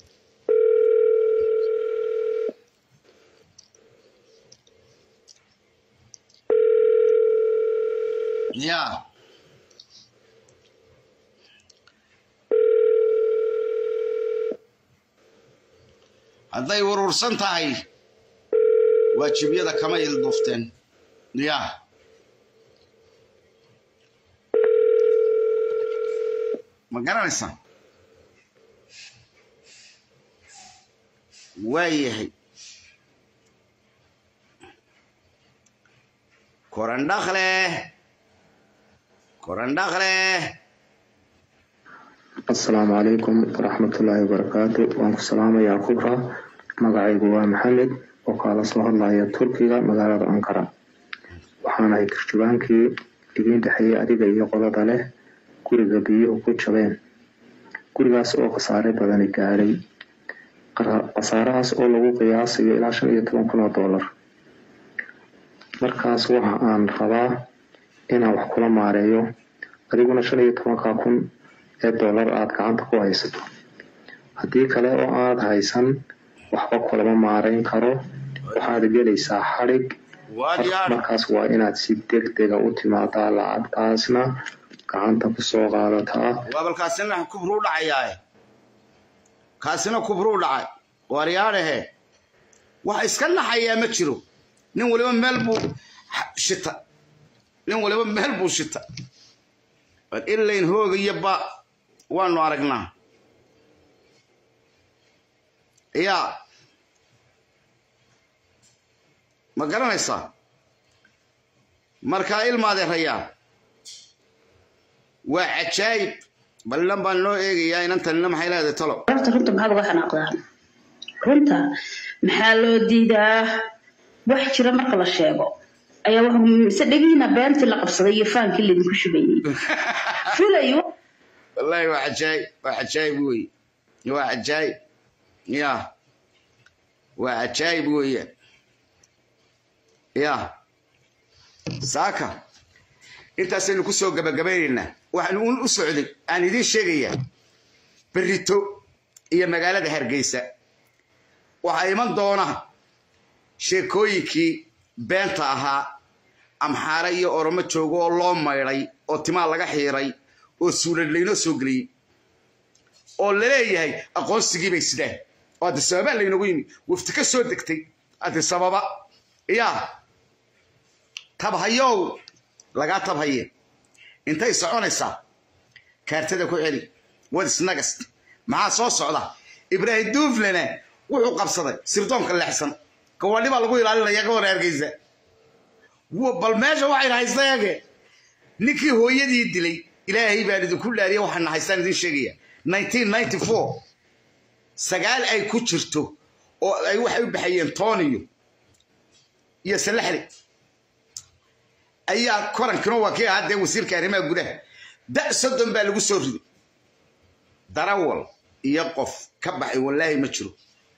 Speaker 1: ya hadday urursan tahay waajibyada kama ilduufteen ya ma garanaysaa waayahay korandhakle korandhakle
Speaker 4: asalaamu calaykum waraxmatullaahi wabarakaatu waan ku salaamayaa kubra magacaygu waa maxamed oo kaala soo hadlaya turkiga magaalada ankara waxaanahay turjubaankii idiin dhexeeyey adiga iyo qodada leh guriga biyuhu ku jabeen gurigaas oo khasaare badani gaadhay khasaarahaas oo lagu qiyaasayo ilaa shan iyo toban kun oo doolar markaas waxa aan rabaa inaan wax kula maareeyo adiguna shan iyo tobanka kun ee doolar aada gacanta ku haysato haddii kale oo aada haysan waxba kulama maarayn karo waxaad gelaysaa xadhig markaas waa inaad si deg dega u timaadaa lacagtaasna gacanta kusoo qaadataa
Speaker 1: waabal kaasina kubruu dhacayaae kaasina kubruu dhacay waaryaadhahe wax iska naxayaa ma jiro nin waliba meel buu shita nin waliba meel buu shita ilayn hoogayo ba waanu aragnaa yaa ma garanaysaa markaa ilmaadeerayaa waa cajaayib ballan baan noo eegayaa inantanina maxay leedahay talo
Speaker 6: horta runta maxaad uga xanaaqdaan runta maxaa loo diidaa wax jira marka la sheego ayaa wax mise dhegiina beentii la qabsaday iyo faankii laydinku shubayey fulayo
Speaker 1: wallahi waa cajaayib waa cajaayib wey waa cajaayib ya waa cajaayib weeyaan ya saaka intaasaynu ku soo gabagabaynaynaa waxaan un u socday aan idiin sheegayaa berito iyo magaalada hargeysa waxaa iman doona sheekooyinkii beenta ahaa amxaare iyo oromo joogo oo loo maydhay oo timaa laga xiiray oo suulad laynoo soo geliyey oo laleeyahay aqoonsigii bay sidaan oo addi sababaa laynagu yimi wafti ka soo degtay addi sababa yaa tabhayow lagaa tabhaye intay soconaysaa kaartada ku celi wadisnagast maxaa soo socda ibraahim duuflena wuxuu qabsaday sirdoonka leexsan gawaadhi baa lagu ilaalinaya ka hor hargeysa bal meesha waxayna haystayage ninkii hooyadii dilay ilaahay baan idinku dhaariya waxaana haystaan idin sheegaya sagaal ay ku jirto oo ay waxay u baxayeen tooniyo iyo salaxli ayaa korankino waa kii ahaa dee wasiirka arrimaha gudaha da soddon baa lagu soo riday darawal iyo qof ka baxay wallaahi ma jiro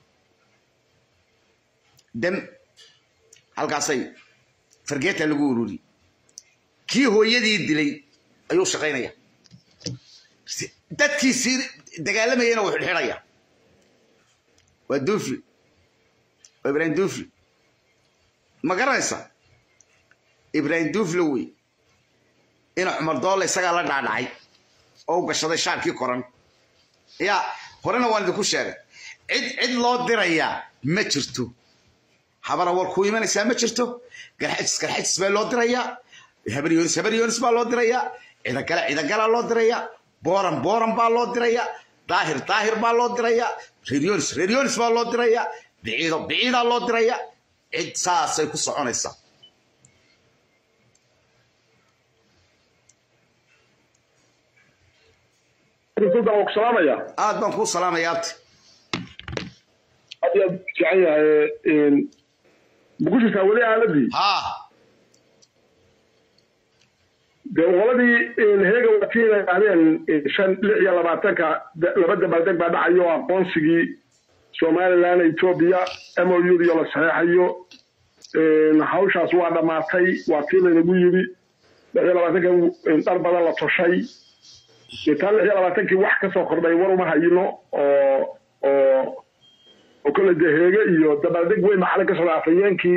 Speaker 1: dam halkaasay fargeeta lagu ururiyey kii hooyadii dilay ayuu shaqaynaya dadkiisii dagaalamayana wuu xidhxidhaya waa duufli waa ibraahim duufli ma garanaysa ibraahim duufle wey ina cumar doolle isagaa la dhaadhacay oo u gashaday shaarkii koran yaa horena waan idinku sheegay cid cid loo dirayaa ma jirto habara war ku imanaysaa ma jirto garxajis garxajis baa loo dirayaa habaryoonis habaryoonis baa loo dirayaa cidagale cidagalaa loo dirayaa booran booran baa loo dirayaa daahir daahir baa loo dirayaa reeryonis reeryonis baa loo dirayaa biciido biciidaa loo dirayaa cid saasay ku soconaysaa
Speaker 2: salaamaya
Speaker 1: aad baan kuu salaamaya abti
Speaker 2: aad yaad fiican yahay mukushisaa weli aaladii
Speaker 1: haa
Speaker 2: dee qoladii heega wakiina ahdeen shan lix iyo labaatanka laba dabaaldeg baa dhacayo aqoonsigii somaliland etoobiya m o u iyo la saxeexayo hawshaas waa dhammaatay waa tii laynagu yidhi lix iyo labaatanka dhar badan la toshay taa lix iyo labaatankii wax ka soo kordhay war uma hayino oo oo oo kole dee heege iyo dabaaldeg weyn maxalin ka socda afhayeenkii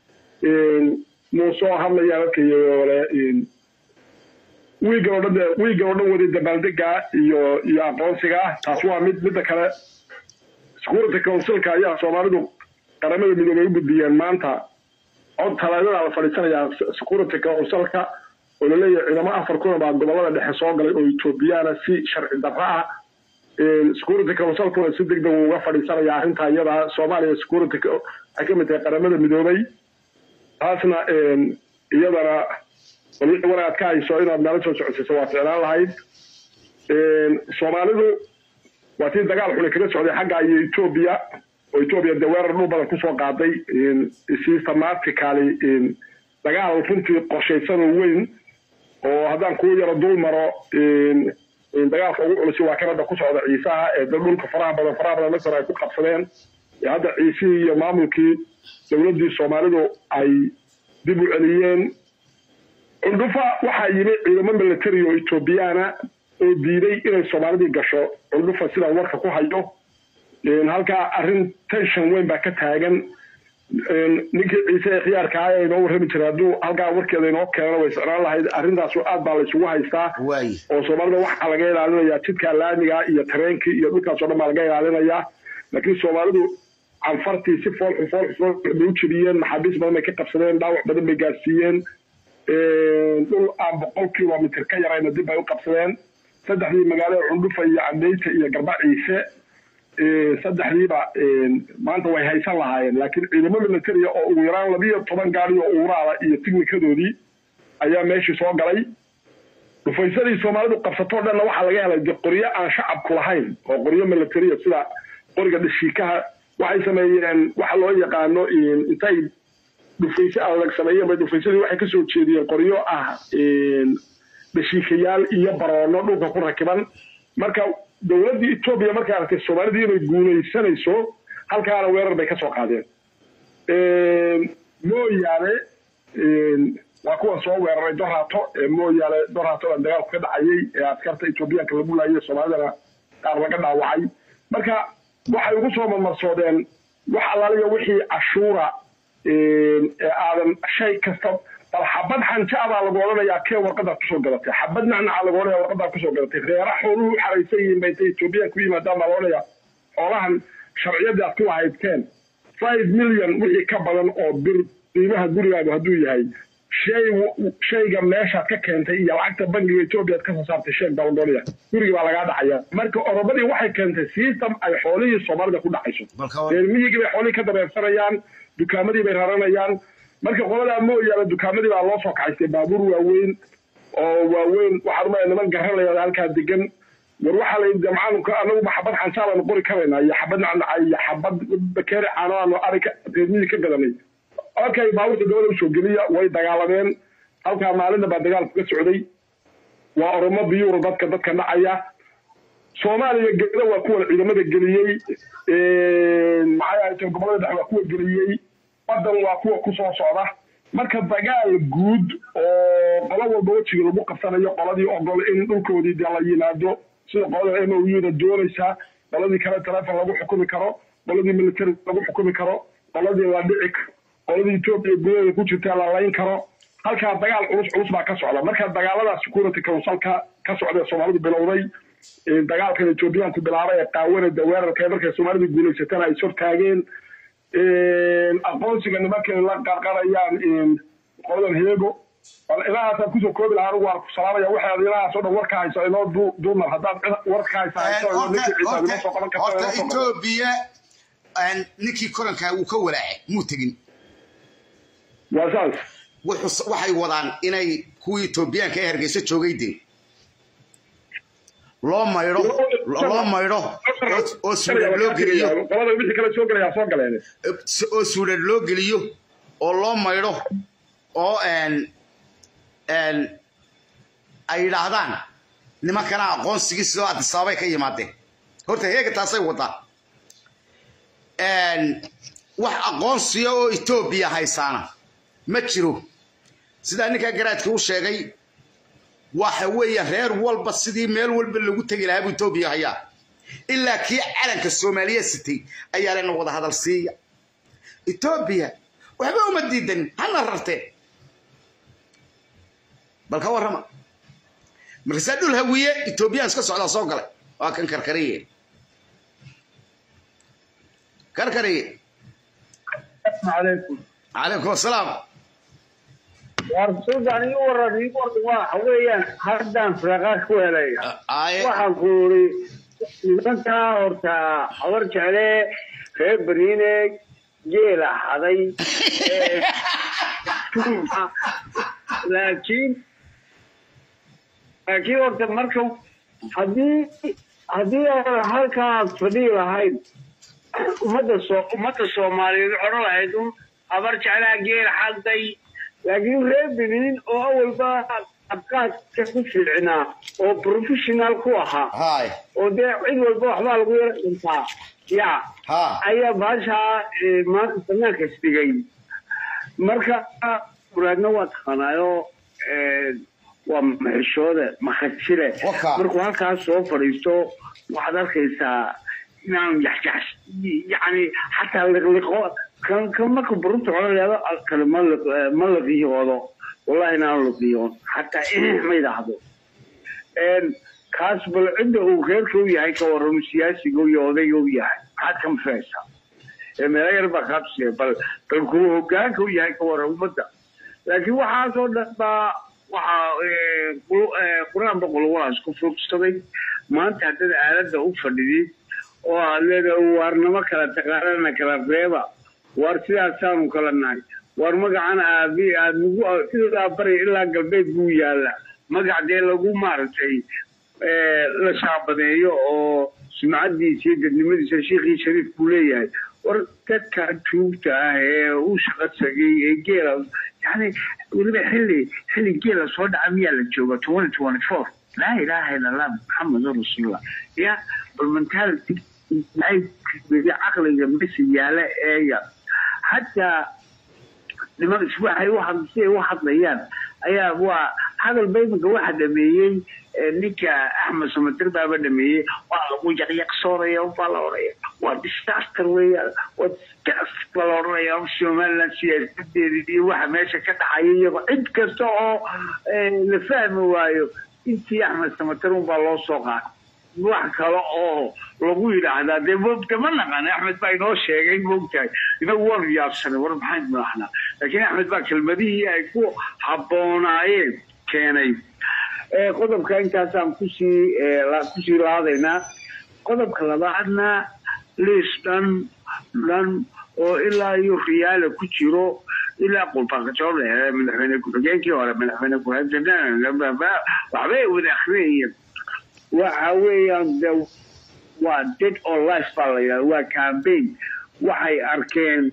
Speaker 2: muuse oo hadlaya dadkayole wiigan oo dhan de wiigan oo dhan waday dabaaldega iyo iyo aqoonsiga taas waa mid midda kale security councilka ayaa soomaalidu qaramada midoobay u gudbiyeen maanta cod talaadada la fadhiisanayaa security councilka oo laleeyahay ciidamo afar kuna baa gobolada dhexe soo galay oo etoobiyana si sharci darra ah security councilkuna si deg deg uga fadhiisanaya arrinta iyada soomaaliya security waxay ka mid tahay qaramada midoobay taasna iyadana wanaad ka hayso inaad meelo soo socodsiiso waa ficlaan lahayd soomaalidu waa tii dagaal xuni kaga socday xagga iyo etoobiya oo etoobiya dee weerar dhul badan kusoo qaaday systematically dagaal runtii qorshaysan oo weyn oo haddaan kuu yaro dul maro dagaalka ugu culusi waa kan hadda ku socda ciisaha ee dhulka faraha badan faraha badan masar ay ku qabsadeen hadda ciisihii iyo maamulkii dowladdii soomaalidu ay dib u celiyeen cundhufa waxaa yimi ciidamo military oo etoobiyaana oo diiday inay soomaalidii gasho cundhufa sidaan warka ku hayo halkaa arrin tension weyn baa ka taagan ninkii ciise ee khiyaarka ah ee inoo warrami jira hadduu halkaa warkeeda inoo keenana way socnaan lahayd arrintaas aad baa laysugu haystaa
Speaker 1: waaye
Speaker 2: oo soomaalida waxaa laga ilaalinayaa jidka laamiga iyo tareenkii iyo dhulkaasoo dhan baa laga ilaalinayaa laakiin soomaalidu canfartii si foolxu foolxu foolxu bay u jebiyeen maxaabiis badan bay ka qabsadeen dhaawac badan bay gaarsiiyeen dhul aan boqol kilomitr ka yarayna dib bay u qabsadeen saddexdii magaalada cundhufa iyo cadeyta iyo garba ciise saddexdiiba maanta way haysan lahaayeen laakiin ciidamo militaria oo ugu yaraan labiyo toban gaari oo uuraada iyo tignikadoodii ayaa meeshii soo galay dhufaysadii soomaalidu qabsatoo dhanna waxaa laga helay de qoryo aan shacabku lahayn oo qoryo militaria sida qoriga dhashiikaha
Speaker 7: waxay sameeyeen waxa loo yaqaano intay dhufayse adag sameeyeen bay dhufaysadii waxay kasoo jeediyeen qoryo ah dhashiikayaal iyo baroono dhulka ku rakiban marka dowladdii etoobiya markay aragtay soomaalidii inay guulaysanayso halkaana weerar bay kasoo qaadeen mooyaane waa kuwa soo weeraray doraato mooyaane doraato baa dagaalku ka dhacayay ee askarta etoobiyaanka lagu laayay soomaalidana qaar laga dhaawacay marka waxay ugu soo marmarsoodeen wax allaaliya wixii cashuura ee aadan shay kasta bal xabad xanja baa lagu odhanayaa kee warqadaad kusoo gadatay xabad nacnaca lagu odhanaya warqadaad kusoo gadatay reera xooluhu xaraysan yihiin bay intay etoobiyan ku yimaadaan baa la odhanayaa xoolahan sharciyadii aad ku lahaydteen five million wixii ka badan oo bir qiimaha gurigaagu hadduu yahay shay shayga meeshaad ka keentay iyo lacagta bangiga etoobiya aad kasoo saartay sheeg baa lagu odhanaya gurigi baa lagaa dhacaya marka orobadii waxay keentay system ay xoolihii soomaalida ku dhacayso reer miyigii bay xoolihii ka dabeersanayaan dukaamadii bay raranayaan marka qoladaa mooyaane dukaamadii baa loo soo kacaystay baabuur waaweyn oo waaweyn waxaan umaya niman garanaya halkaa degan war waxaa la yidhi macalinka anaguba xabad xansaa baanu qori karaynaa iyo xabad nacnaca iyo xabad bakeeri caano aanu ariga reermiyii ka gadanay okay baabuurta dowlada usoo geliya way dagaalameen halkaa maalinna baa dagaalku ka socday waa oromo biyuura dadka dadka dhacaya soomaaliya geeda waa kuwa ciidamada geliyey maxay ahayd gobolada dhexe waa kuwa geliyey badan waa kuwa kusoo socda marka dagaal guud oo qolo walba wejiga lagu qabsanayo qoladii ogol in dhulkoodii dee la yimaado sida qolada m o u-da doonaysaa qoladii kale telefon lagu xukumi karo qoladii military lagu xukumi karo qoladii la dhici qoladii etoobiya gudaheeda ku jirta la layn karo halkaa dagaal culus culus baa ka socda marka dagaalada security councilka ka socda ee soomaalidu bilowday dagaalkan etoobiyaanku bilaabay ee qaawanada weerarka markay soomaalidu guulaysatana ay sortaageen aqoonsiga nimankay la qarqarayaan qoladan heego ilahaasaan kusoo koobi lahaa anigu waan ku salaamaya waxaad ilahaas oo dhan warka hayso inoo duumar haddaad warka haysa hayso ninkii ciisa inoo soo qaban karta
Speaker 1: horta etoobiya ninkii korankaa wuu ka walaacay muu tegin
Speaker 7: waa saas
Speaker 1: waxay wadaan inay kuwii etoobiyaanka ee hargeysa joogay dee loo maydho loo maydho oo suudhan loo geliyo
Speaker 7: qolada wixii kale soo gelayaa soo galeen
Speaker 1: oo suudhan loo geliyo oo loo maydho oo ay yidhaahdaan nimankana aqoonsigii sidoo adisaabay ka yimaadeen horta heega taasay wadaa wax aqoonsiya oo etoobiya haysaana ma jiro sidaa ninkaa garaadka u sheegay waxa weeye reer walba sidii meel walba lagu tegi lahaa buu etoobiya hayaa ilaa kii calanka soomaaliya sitay ayaa lena wada hadal siiya etoobiya waxba uma diidan hana rarteen bal ka warrama markaasaa dhul hawiye etoobiyaan iska socdaa soo galay waa kan karkariye karkariye
Speaker 8: عليكم
Speaker 1: calaykum asalaam
Speaker 8: warsudan ii waran ii waran waxa weeyaan haddaan firaaqaa ku helay
Speaker 1: aaye
Speaker 8: waxaan ku uri nimankaa horta habar jecle reer beriine geela haday ee tuuma laakiin laakiin horta marka haddii haddii aan halkaas fadhihi lahayd ummadda soo ummadda soomaaliyeed odhan lahayd un habar jeclaa geel xaday laakiin reer benin oo awalba abqaadka ku fiicnaa oo professional ku ahaa
Speaker 1: haay
Speaker 8: oo dee cid walba waxbaa lagu yara dhintaa ya
Speaker 1: ha
Speaker 8: ayaa baashaa eh, maanta banaanka isdhigay marka muraadna waa taqaanaayo eh, waa maxishooda makhajire
Speaker 1: Waka.
Speaker 8: markuu halkaas soo fadhiisto waxaad arkaysaa inaan yaxjax yani xataa liqliqo kan kan marka burunta codayado kale ma liq ma liqiyoodo wallahi inaan liqiyoon xataa eh ma yidhaahdo een kaas bal cidda uu reerka u yahay ka warramo siyaasiga iyo odayga u yahay maxaad ka mafahaysaa ee meelo yar baa kaabsiya bal bal kuwa hogaanka u yahay ka warram ummadda laakiin waxaasoo dhan baa waxaa ee, qul- ee, qur-aan boqol walaas ku fogsaday maanta haddaad aaladda u fadhidid oo aad leedahay waarnimo kala taqaanana kala reeba waar sidaasaanu kala nahay waar magacan aabi aad nagu sidaa bari ilaa galbeed buu yaalla magac dee lagu maaragtay ee, la shaabadeeyo oo sumcadiisa iyo dadnimadiisa shiikhii shariif buu leeyahay war dadka tuugta ah ee u shaqo tagay ee geela yani weliba xilli xilli geela soo dhaca miyaa la jooga twenty twenty four laa ilaaha ila allah maxamedun rasuulullah ya bal mentality caqliga mesi yaala eega hataa niman waxay u had si ay u hadlayaan ayaa waa hadal baymanka waxa dhameeyey ninka axmed samatir baaba dhameeyey waa lagu yaqyaqsoonaya baa la odhaya waa disaster weeyaan waa disgust baa la odhanaya somaliland siyaasadeeda iyo waxa meesha ka dhaxaya iyagoo cid kasta oo la fahmi waayo intii axmed samatir unbaa loo soo qaatay wax kale oo lagu yidhaahdaa dee de ma naqaan axmed baa inoo sheegay moogtahay inagu waanu yaabsanay war maxaynu dhahnaa laakiin axmed baa kelmadihii ay ku habboonaayeen keenay qodobka intaasaan kusii kusii laadaynaa qodobka labaadna liis dhan dhan oo ilaa iyo riyaala ku jiro ilaa qulbaqajoor madaxweyne ku-xigeenkii hore madaxweyne ku-xigeenka waxbay wada akhriyayeen waxa weeyaan de waa dead or life baa la yidhahda waa campaign waxay arkeen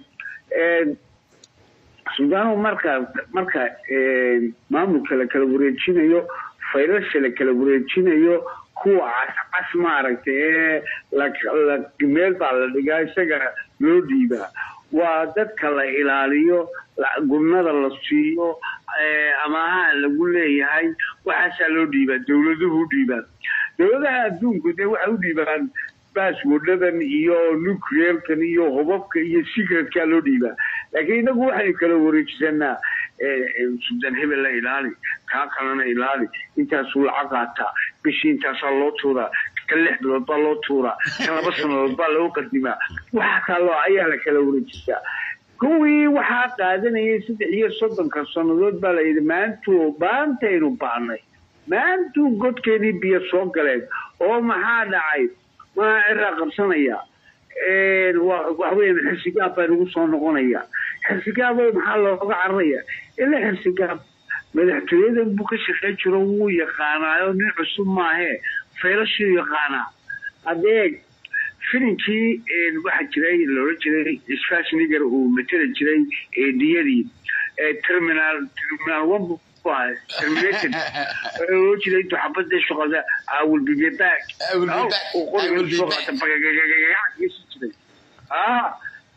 Speaker 8: sudaanu marka marka maamulka la kala wareejinayo faylasha la kala wareejinayo kuwa cascas maaragtay ee meel baa la dhigaa isaga loo dhiibaa waa dadka la ilaaliyo gurnada la siiyo amaha lagu leeyahay waxaasaa loo dhiibaa dowladuhu u dhiibaan dowladaha adduunku dee waxay u dhiibaan baaswordhadan iyo nuclearkan iyo hubabka iyo secretkaa loo dhiibaa laakiin inagu waxaynu kala wareejisanaa sudan hebel la ilaali kaa kalena ilaali intaasuu lacag qaataa bishii intaasaa loo tuuraa ka lix bilood baa loo tuuraa ka laba sanadood baa loo qadimaa waxa kaloo ayaa la kala wareejisaa kuwii waxaa qaadanayay saddex iyo soddonka sannadood baa la yidhi maantuu baantaynu baanay maantuu godkeedii biyo soo galeen oo maxaa dhacay maa ciraa qabsanaya waxweyan xirsigaab baa nagu soo noqonaya xirsigaabo maxaa looga cararaya ila xirsigaab madaxtooyadan buu ka shaqeyn jiro wuu yaqaanaayo nin cusub maahee faylashuu yaqaanaa adeeg filinkii waxaa jiray loola jiray schwarzenegger uu mateli jiray eediyadii terminal terminal one terminated loo jiray intuu xabada shaqada I will be back
Speaker 1: I will be back. I will be back.
Speaker 8: jiray ah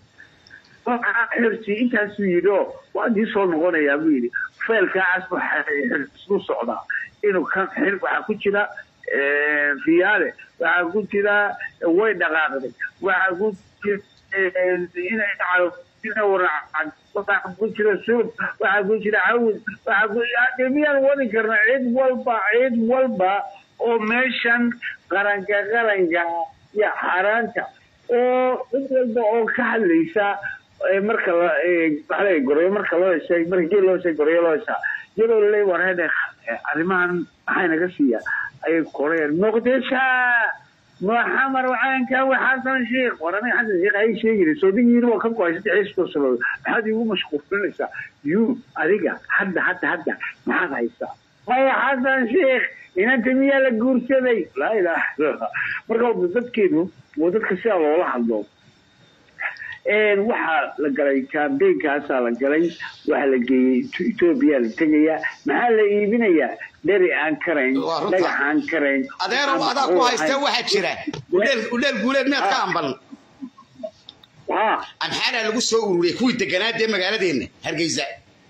Speaker 8: xirsi intaasuu yidhi oo waa dii soo noqonayaa buu yidhi faylkaas xirsiu socdaa inuu kan xir waxaa ku jira riyaale waxaa ku jira way dhaqaaqday waxaa ku jira inay waxaa ku jira suud waxaa ku jira cawd waxaa ku de miyaan wadi karna cid walba cid walba oo meeshan qaranka qaranka iyo xaaraanta oo cid walba oo ka hadlaysa marka la goreyo marka loo heshay marka geel loo heshay goreyo loo heshaa iyadoo laleey wareede arrimahan maxay naga siiya ayay koreen muqdisha maxamar wacaanka xasan sheekh war aniga xasan sheekh ay sheegaysa soodigiina waa ka go-ay saddex iyo soddon sanadood maxaad iigu mashquulinaysaa yu adiga hadda hadda hadda maxaad haysaa maya xasan sheekh inanta miyaa la guursaday laa ilaaha illallah marka dadkeenu waa dadka sidaa loola hadlo waxaa la galay kaambeynkaasaa la galay waxaa la geeyey etoobiya la tegayaa maxaa la iibinayaa dheri aan karayn
Speaker 1: Waa runta.
Speaker 8: dhagax aan karayn
Speaker 1: adeerow adaa ku haysta waxaa jira udheel udheel guuleed miyaad ka ambal
Speaker 8: ha
Speaker 1: amxaanaa lagu soo ururiyey kuwii deganaadee magaaladeenna hargeysa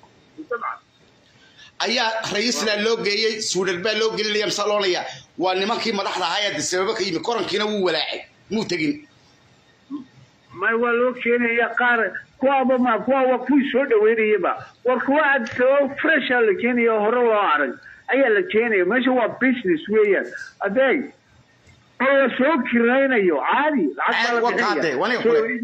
Speaker 1: ayaa ra-iisla loo geeyey suudhal baa loo gelinaya masaloonaya waa nimankii madaxda ahaa ee sababo ka yimi korankiina wuu walaacay muu tegin
Speaker 8: may waa loo keenaya qaar kuwaaba ma kuwa waa kuwii soo dhaweynayaba war kuwa aad soo fresha la keenaya oo hore loo arag ayaa la keenaya meesha waa business weeyaan adeeg oo la soo kiraynayo caadi lacag baa la
Speaker 1: Waa kaade,
Speaker 8: bixinaya.
Speaker 1: waa nin
Speaker 8: So-
Speaker 1: kule.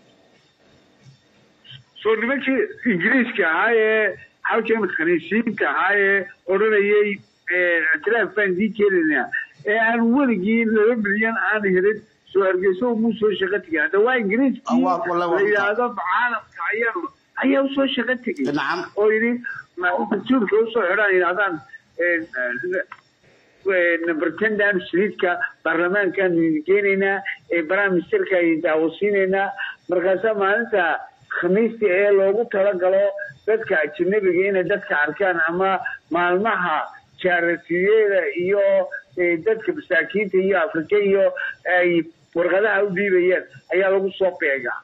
Speaker 8: soo nimankii ingiriiska ahaa ee halkan khaniisiinta ahaa ee odhanayay ictiraaf baan dii keenaynaa ee aan weligii laba milyan aan helin soo hargeyso muu soo shaqo tegay hadda waa ingiriiskii
Speaker 1: Ah, waa- waa- waa-
Speaker 8: la yidhaahdo caalamka ayaa ayaa usoo shaqo tegay
Speaker 1: nacam
Speaker 8: oo yidhi ma- dastuurka usoo xidhaan yidhahdaan nabartendan saliidka baarlamaankaan keenaynaa ee prime ministerka ay daawasiinaynaa markaasaa maalinta khamiista ee loogu talagalo dadka ajanabiga inay dadka arkaan ama maalmaha jaaratiyada iyo dadka masaakiinta iyo afrika iyo ay warqadaha u dhiibayaan ayaa lagu soo beegaa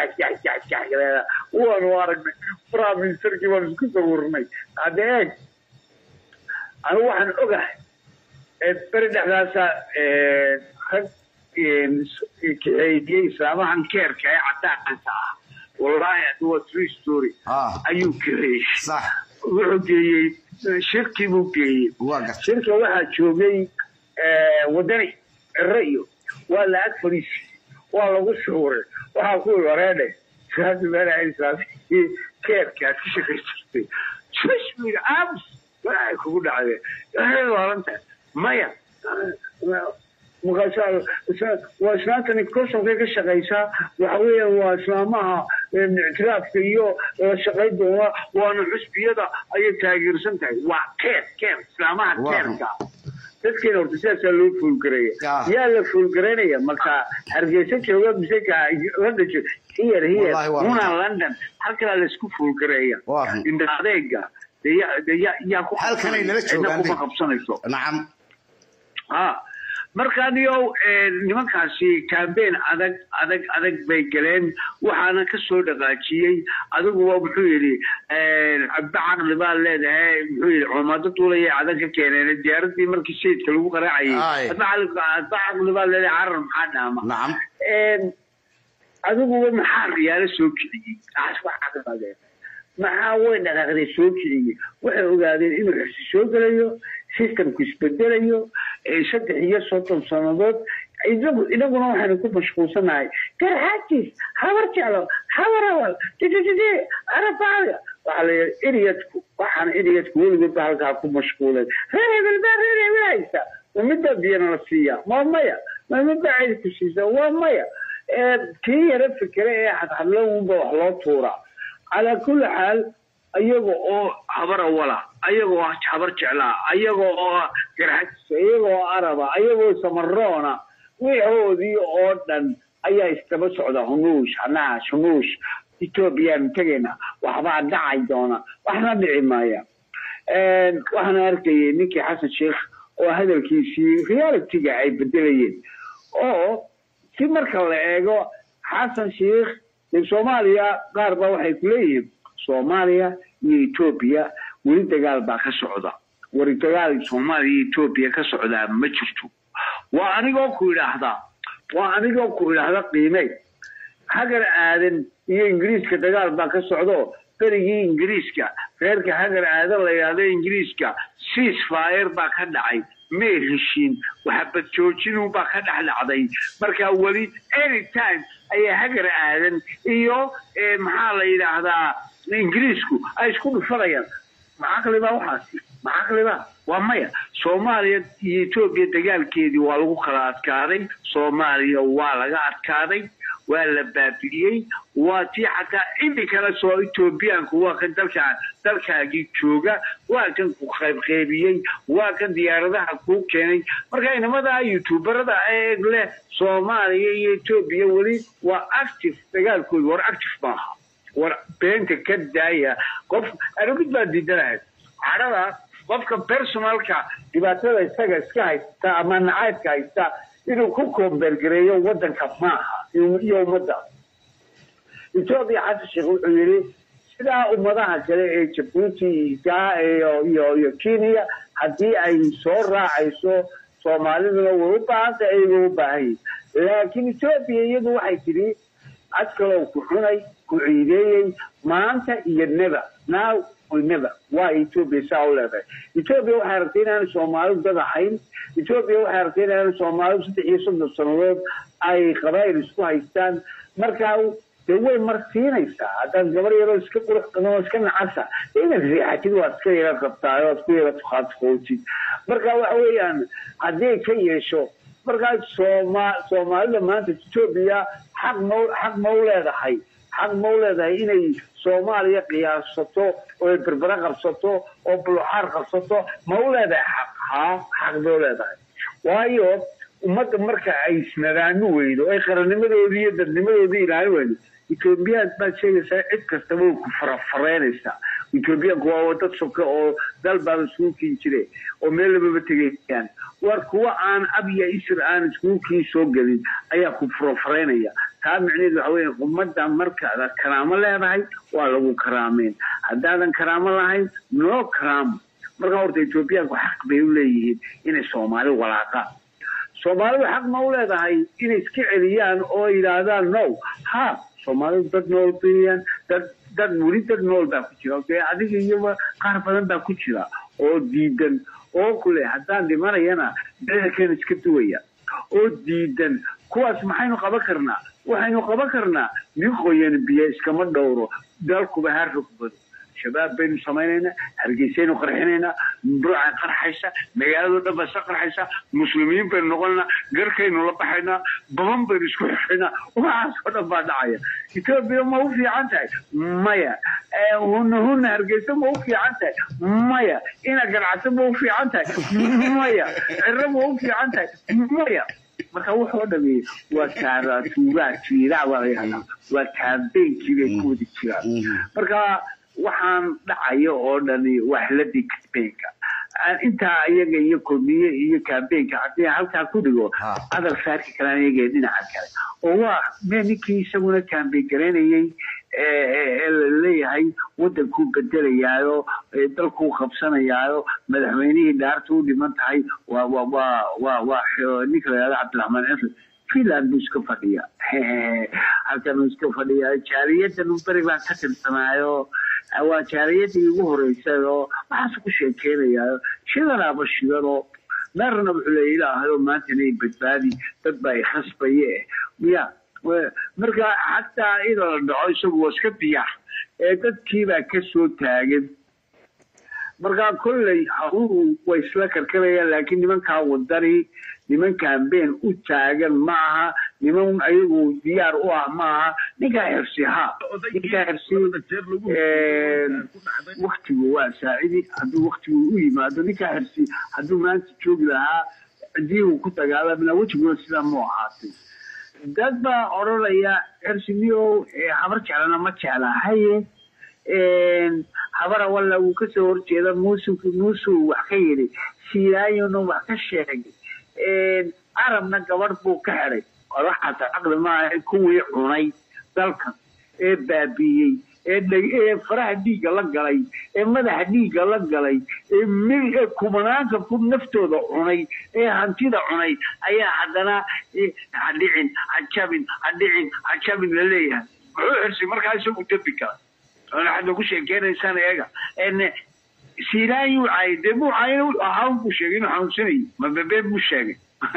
Speaker 8: waanu aragnay prime ministerkii waan isku sawirnay hadda eeg anigu waxaan ogahay beri dhexdaasa rag kaceydiyey islaamahan keerka ee cadaanka ah wallahi adu waa true story ayuu kaceeyey wuxuu geeyey shirkii buu geeyey shirka waxaa joogay wadani ciro iyo waa la ag fadhiisay waa lagu shuuray waxaa ku wareedhe keerka aad ka shaqaysatay jismiga aamus waxay kugu dhacdeen laalanta maya waa islaantani kosonka ka shaqaysaa waxa weeyaan waa islaamaha ictiraafka iyo la shaqayn doona waana xusbiyada ayay taageersan tahay waa keer keer islaamaha keerka dadkeena horta sidaasaa loo fuulgareeya yaa la fuulgaraynaya marka hargeysa jooga mise london here here muna london halkalaa laisku fuulgareeya indha adeega yaa ku kuma qabsanayso
Speaker 1: nacam
Speaker 8: ha markaaniyo nimankaasi cambain adag adag adag bay galeen waxaana ka soo dhaqaajiyey adiguba muxuu yidhi cabdi caqli baa leedahay muxuu yidhi cumado duulaya adag ka keeneen diyaaradii markii sayidka lagu qaraacayay adba caqli baa leedahay carar maxaa dhaama adiguba maxaa riyaalo soo kiciyey maxaa way dhaqaaqday soo kiciyey waxay ogaadeen inuu xirsi soo gelayo systemku isbedelayo saddex iyo soddon sannadood inagu inaguna waxaynu ku mashquulsanahay garxaajis habar jeclo habar awal dididide arabaada waxaa la yidhi iryadku waxaan iryadku weligood ba halkaa ku mashquulen reer hebel baa reer hebel haysta ma midbaa biyana la siiya waa maya ma midbaa cid ku siisa waa maya kii yara fikere ee hadhadlowunba wax loo tuuraa calaa kulli xaal ayaga oo habar awala ayaga oo habar jeclaa ayaga oo garxajisa ayaga oo araba ayagoo samaroona wixoodii oo dhan ayaa isdaba socda hunuush hanaash hunuush ethoobiyaanu tegayna waxbaa dhacay doona waxna dhici maaya waxaan arkayay ninkii xasan sheekh oo hadalkiisii realityga ay bedelayeen oo si marka la eego xasan sheekh soomaaliya qaar baa waxay ku leeyihiin soomaaliya iyo etoobiya weli dagaal baa ka socda wari dagaal soomaaliya iyo etoobiya ka socdaa ma jirto waa anigoo ku idhaahdaa waa anigoo ku idhaahda qiimey hagar aadan iyo ingiriiska dagaal baa ka socdo berigii ingiriiska reerka hagar aadan la yidhaahdo ingiriiska cease fire baa ka dhacay may heshiin waxabad joojinun baa ka dhex dhacday marka weli anytime ayaa hagar aadan iyo maxaa la yidhaahdaa ingiriisku ay isku dhufanayaan macaqliba waxaasi macaqliba waa maya soomaaliya iyo etoobiya dagaalkeedii waa lagu kala adkaaday soomaaliya waa laga adkaaday waa la baabi'iyey waa tii xataa iminkana soo etoobiyaanku waa kan dalkaa dalkaagii jooga waa kan ku qaybqaybiyey waa kan diyaaradaha kuu keenay marka inamadaa youtuberada eeg leh soomaaliya iyo etoobiya weli waa active dagaalkooda war active maaha war beenta ka daaya qof anugid baa diidanahay cadhada qofka personalka dhibaatada isaga iska haysta ama nacaybka haysta inuu ku koombeergareeyo wadanka maaha iyo ummadda etoobiya xasan sheekh wuxuu yidhi sidaa ummadaha kale ee jabuuti iyo iyo kenya haddii ay soo raacayso soomaaliduna way u baahanta ayagoo u baahan yihin laakiin etoobiya iyadu waxay tidhi adkalow ku xunay ku ciideeyey maanta iyo neba now never waa etoobiya saa u leedahay etoobiya waxay aragtay inaanu soomaalidu dad ahayn etoobiya waxay aragtay inaanu soomaalidu saddex iyo soddon sannadood ay qabaayil isku haystaan markaa dee way marsiinaysaa haddaad gabar yaroo iska qurux badan oo iska nacasa inaad riixatid waad iska yara qabtaay oad ku yara tukhaadkootid marka waxa weeyaan haddii ka yeesho markaa sooma soomaalida maanta etoobiya xaq ma xaq ma u leedahay xaq ma u leedahay inay soomaaliya qiyaasato oo ay berbere qabsato oo buluxaar qabsato ma u leedahay xaq haa xaq bay u leedahay waayo ummadda marka ay isnadaami weydo ay qarannimadoodii iyo dadnimadoodii ilaalin weydo ethoobiyaad baad sheegaysaa cid kastaba way ku farafareynaysaa ethoobiyaanku waa dad soka oo dal baaba iskugu kiin jire oo meel lababa tegayaan war kuwa aan ab iyo isir aan iskugu kiin soo gelin ayaa ku farafareynaya taa micneheedu waxa weeye ummadda markaad karaamo leedahay waa lagu karaameyn haddaadan karaamo lahayn noo karaamo marka horta ethoobiyaanku xaq bay u leeyihiin inay soomaali walaaqaan soomaalidu xaq ma u leedahay inay iska celiyaan oo yidhaahdaan no ha soomaalidu dad nool bayaan dad dad weli dad nool baa ku jira dee adiga iyoba qaar badan baa ku jira oo diidan oo kule haddaan dhimanayana bedelkeena iska duwaya oo diidan kuwaas maxaynu qaban karnaa waxaynu qaban karnaa nin qoyan biyo iskama dhowro dalkuba ha rogbado shabaab baynu samaynaynaa hargeysaynu qarxinaynaa burcay qarxaysa magaalado dhan baa iska qarxaysa muslimiin baynu noqonaynaa garkaynu la baxaynaa baban baynu isku xixinaa waxaasoo dhan baa dhacaya etoobiya ma u fiican tahay maya huna huna hargeysa ma u fiican tahay maya ina ganacso ma u fiican tahay maya ciro ma u fiican tahay maya marka wuxuu dhameeyey waa kaaratuuraa jiiraac waa la yihahdaa waa kaambeynkii bay ku wadi jiraan marka waxaan dhacayo oo dhani waa xilladii kambeynka intaa iyaga iyo kulmiye iyo kambeynka haddii halkaa ku dhigo adal saarki karaan iyaga dhinaca kale oo waa me ninkii isaguna kambeyn garaynayey ee laleeyahay wadankuu bedelayaayo dalkuu qabsanayaayo madaxweynihii dhaarta u dhiman tahay waa waa waa waa waa ninka la yihahdo cabdiraxmaan cisri finland buu iska fadhiya halkan uu iska fadhiya jaariyadan beri baan ka tirsanaayo waa jaariyadii ugu horeysay oo waxaas ku sheekeynayaa shidanaaba shidanoo meerna wuxuu leeya ilaahayo maantana i badbaadi dad baa i khasbaye miya marka xataa ida la dhaco isagu waa iska diyaar ee dadkiibaa ka soo taagan marka kolley haruhu way isla karkarayaan laakiin nimankaa wadani niman kambeen u taagan ma aha niman ayagu diyaar u ah ma aha ninkaa xirsi ha ninkaa xirsi waktigu waa saacidi hadduu waktigu u yimaado ninkaa xirsi hadduu maanta joogi lahaa hadii uu ku dagaalamina wejiguna sidaa mu ahaatay dad baa odhanaya xirsi miyow habar jeclana ma jecla haye habara walla wuu kasoo horjeeda muusuu muusuu wax ka yidhi siiraayona wax ka sheegay carabna gabadh buu ka xidhay waxaas caqli maaha kuwii cunay dalkan ee baabiiyey ee faraha dhiigga la galay ee madaxa dhiigga la galay ee kumanaanka ku naftooda cunay ee hantida cunay ayaa haddana hadhicin hajabin hadhicin hajabin la leeyahay muxuu xirsi markaa isagu dembi kala waxaad nagu sheekeynaysaan eega siiraayu caay dee muu caayna ahaan buu sheegay inuu xanuunsanayay mababeen buu sheegay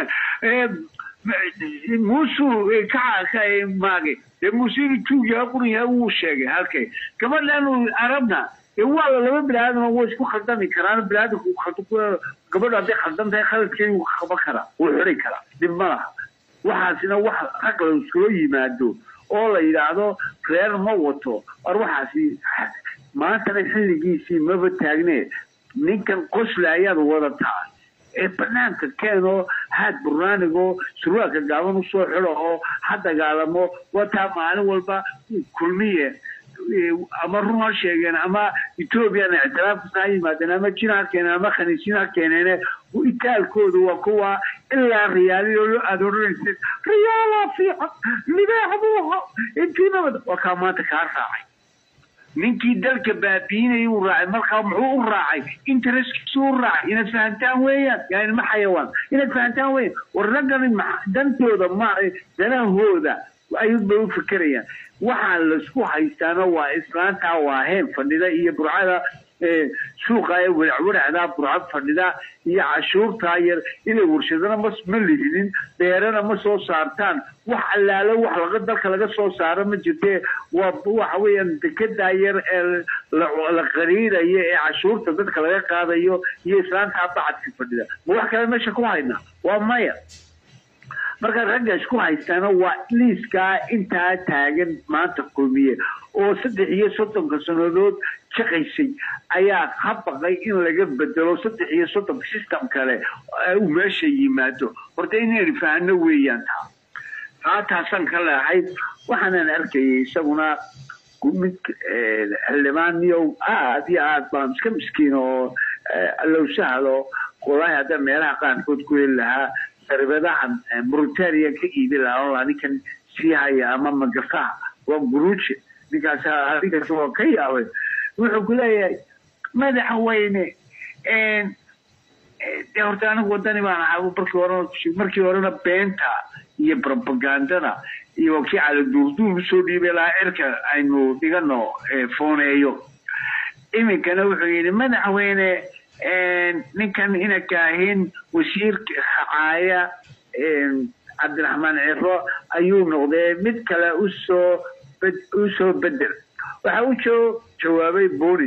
Speaker 8: muusuu ka maagay dee muuse inuu tuug yaha qurun yaha wuu sheegay halkay gabadhan arabna dee waa laba biniaadam way isku khaldami karaan biniaadamku gabadhu hadday khaldan tahay khaladkeedi wuu qaban karaa wuu xiri karaa dhib ma laha waxaasina wax rag la iskula yimaado oo la yidhaahdo reer ma wato war waxaasi maantana xilligiisii maba taagne ninkan qosle ayaad wadataa ee banaanka keenoo haad burnaanigoo surwaalka gaaban usoo xido oo ha dagaalamo wataa maalin walba kulmiye ama run ha sheegeen ama ethoobiana ictiraafkasa ha yimaadeen ama jin ha keeneen ama khaniisiin ha keeneene itaalkooda waa kuwa ilaa riyaaliyo aada odhanaysa riyaalaa fiican libaax buuha intii nabad waa kaa maanta kaa raacay ninkii dalka baabiinayay uu raacay markaa muxuu u raacay interestkiisu u raacay inaad fahantaan weeyaan yani ma xayawaan inaad fahantaan weeyaan war raggani dantooda ma danahooda ayuunbay u fikerayaan waxaa laisku haystaana waa islaantaa waa heen fadhida iyo burcada suuqa ee weracweracdaa burcad fadhida iyo cashuurtaa yar inay warshadana ma ma lihinin beerana ma soo saartaan wax allaalo wax laga dalka laga soo saaro ma jirtee waa waxa weeyaan dekedaa yar ee la qariirayo ee cashuurta dadka laga qaadayo iyo islaantaa bacadka fadhida ma wax kale meesha ku haynaa waa maya marka ragga isku haystaana waa liiskaa intaa taagan maanta kulmiye oo saddex iyo soddonka sannadood shaqaysay ayaa ka baqay in laga bedelo saddex iyo soddonka system kale uu meesha yimaado horta inaynu fahano weeyaan taa taa taasaan ka leehay waxaanan arkayay isaguna mid xildhibaan niyow aad iyo aad baan iska miskiin oo allow sahlo wallaahi hadda meelaha qaarkood ku heli lahaa saribadahan mauritania ka iibi lahaa oo ninkan sii haya ama magafaha waa guruuje ninkaas ninkaas waa ka yaabay wuxuu ku leeyahay madaxweyne de horta anigu wadani baan ahaa markii horena markii horena beenta iyo propagandada iyo kii caladuurduur usoo dhiibay lahaa cirka aynu dhigano fooneeyo iminkana wuxuu yidhi madaxweyne ninkan ina kaahin wasiirka hacaaya cabdiraxmaan ciro ayuu noqdee mid kale usoo usoo bedel waxa u joo jawaabay boni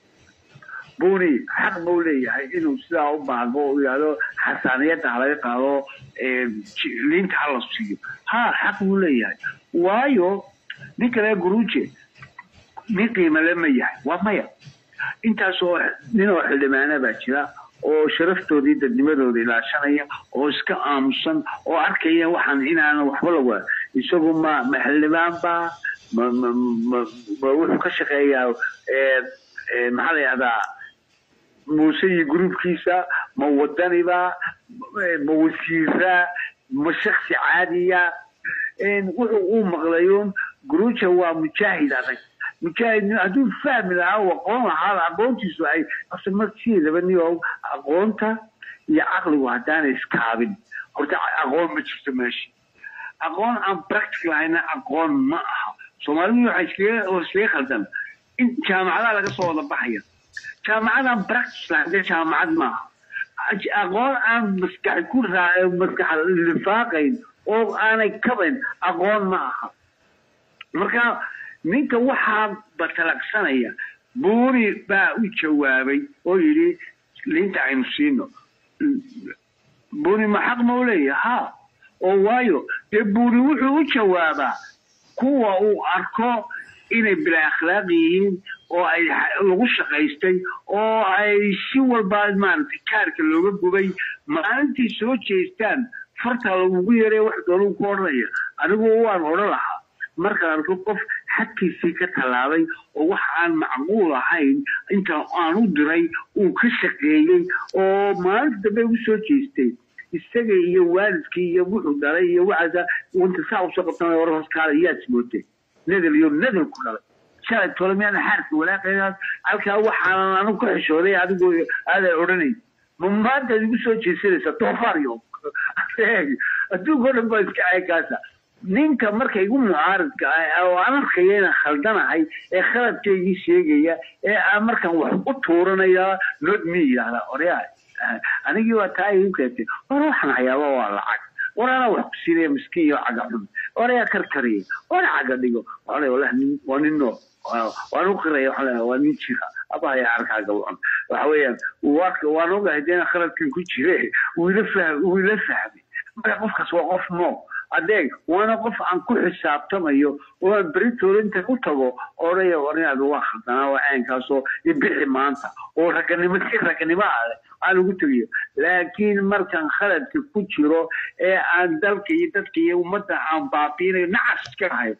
Speaker 8: boni xaq buu leeyahay inuu sidaa u baago u yidhahdo xasaaniyadda halaga qaado liinta hala siiyo ha xaq buu leeyahay waayo nin kale guruuje nin qiimale ma yahay waa maya intaasoo nin oo xildhibaana baa jira oo sharaftoodii dadnimadooda ilaashanaya oo iska aamusan oo arkaya waxaan inaanan waxba lagu isagu ma ma xildhibaan baa ma ma ma ma wuxuu ka shaqeeyaa maxaa la yihahdaa muuse iyo gruubkiisa ma wadaniba ma wasiira ma shaksi caadiya wuxuu uu maqlayuun guruuja waa mujaahid adag mujaahid hadduu fahmi lahaa u aqoon lahaa aqoontiisu ay marsiidaba niyo aqoonta iyo caqligu haddaanay iskaabin horta aqoon ma jirto meesha aqoon aan practical ahayna aqoon ma aha soomaalidu waxay iskaga iskaga khaldan in jaamacadaha laga soo wada baxaya jaamacadaan practice lahayn jaamacad maaha aqoon aan maskax ku raa maskax lifaaqayn oo aanay kabayn aqoon ma aha marka ninka waxaa batalaqsanaya buuri baa u jawaabay oo yidhi liinta aynu siino buuri ma xaq ma u leeyahay ha oo waayo dee buuri wuxuu u jawaabaa kuwa uu arko inay bila akhlaaq yihiin oo ay lagu shaqaystay oo ay si walba maaragtay kaarka looga gubay maalintii soo jeestaan farta lagugu yaray wax doonuu ku odhanaya anigu waan odhan lahaa markaan arko qof xadkiisii ka tallaabay oo wax aan macquul ahayn inta aan u diray uu ka shaqeeyey oo maalinta dambe ugu soo jeestay isaga iyo waalidkii iyo wuxuu dhalay iyo waxaasa inta saa usoo qabtan war hoskaala yaad mootay nadal iyo nadal ku dhalay shalay tole miyaana xaarka walaaqaynaas halkaa waxaanan anigu ka xishooday adigoo aadan odhanayn ma maantaad igu soo jeesanaysa doofaaryo adduunka o dhan baa iska aykaasa ninka marka igu mucaaridka ah oo aan arkaya inaan khaldanahay ee khaladkaygii sheegaya ee aan markaan wax u tuuranaya not me yidhahda oryaa anigii waa taa igu keentay war waxaan hayaaba waa lacag war anaa wax ku siinaya miskiin iyo caga xun war ayaa karkariyay wana caga dhigo waxaa wallahi waa nin noo waan u qiraya waxaa leeyahay waa nin jira abahaya arkaaga wacan waxa weeyaan waan ogahay dee inaan khaladkan ku jire wiila fahm wiila fahmay marka qofkaas waa qof noo adeeg waana qof aan ku xisaabtamayo oo aan beritooda inta u tago odhaya war inaad waa khaldanaa waa caynkaasoo ibixi maanta oo raganimo si raganimo ah aan ugu tegayo laakiin markaan khaladka ku jiro ee aan dalka iyo dadka iyo ummadda aan baabiinayo nacas iska ahay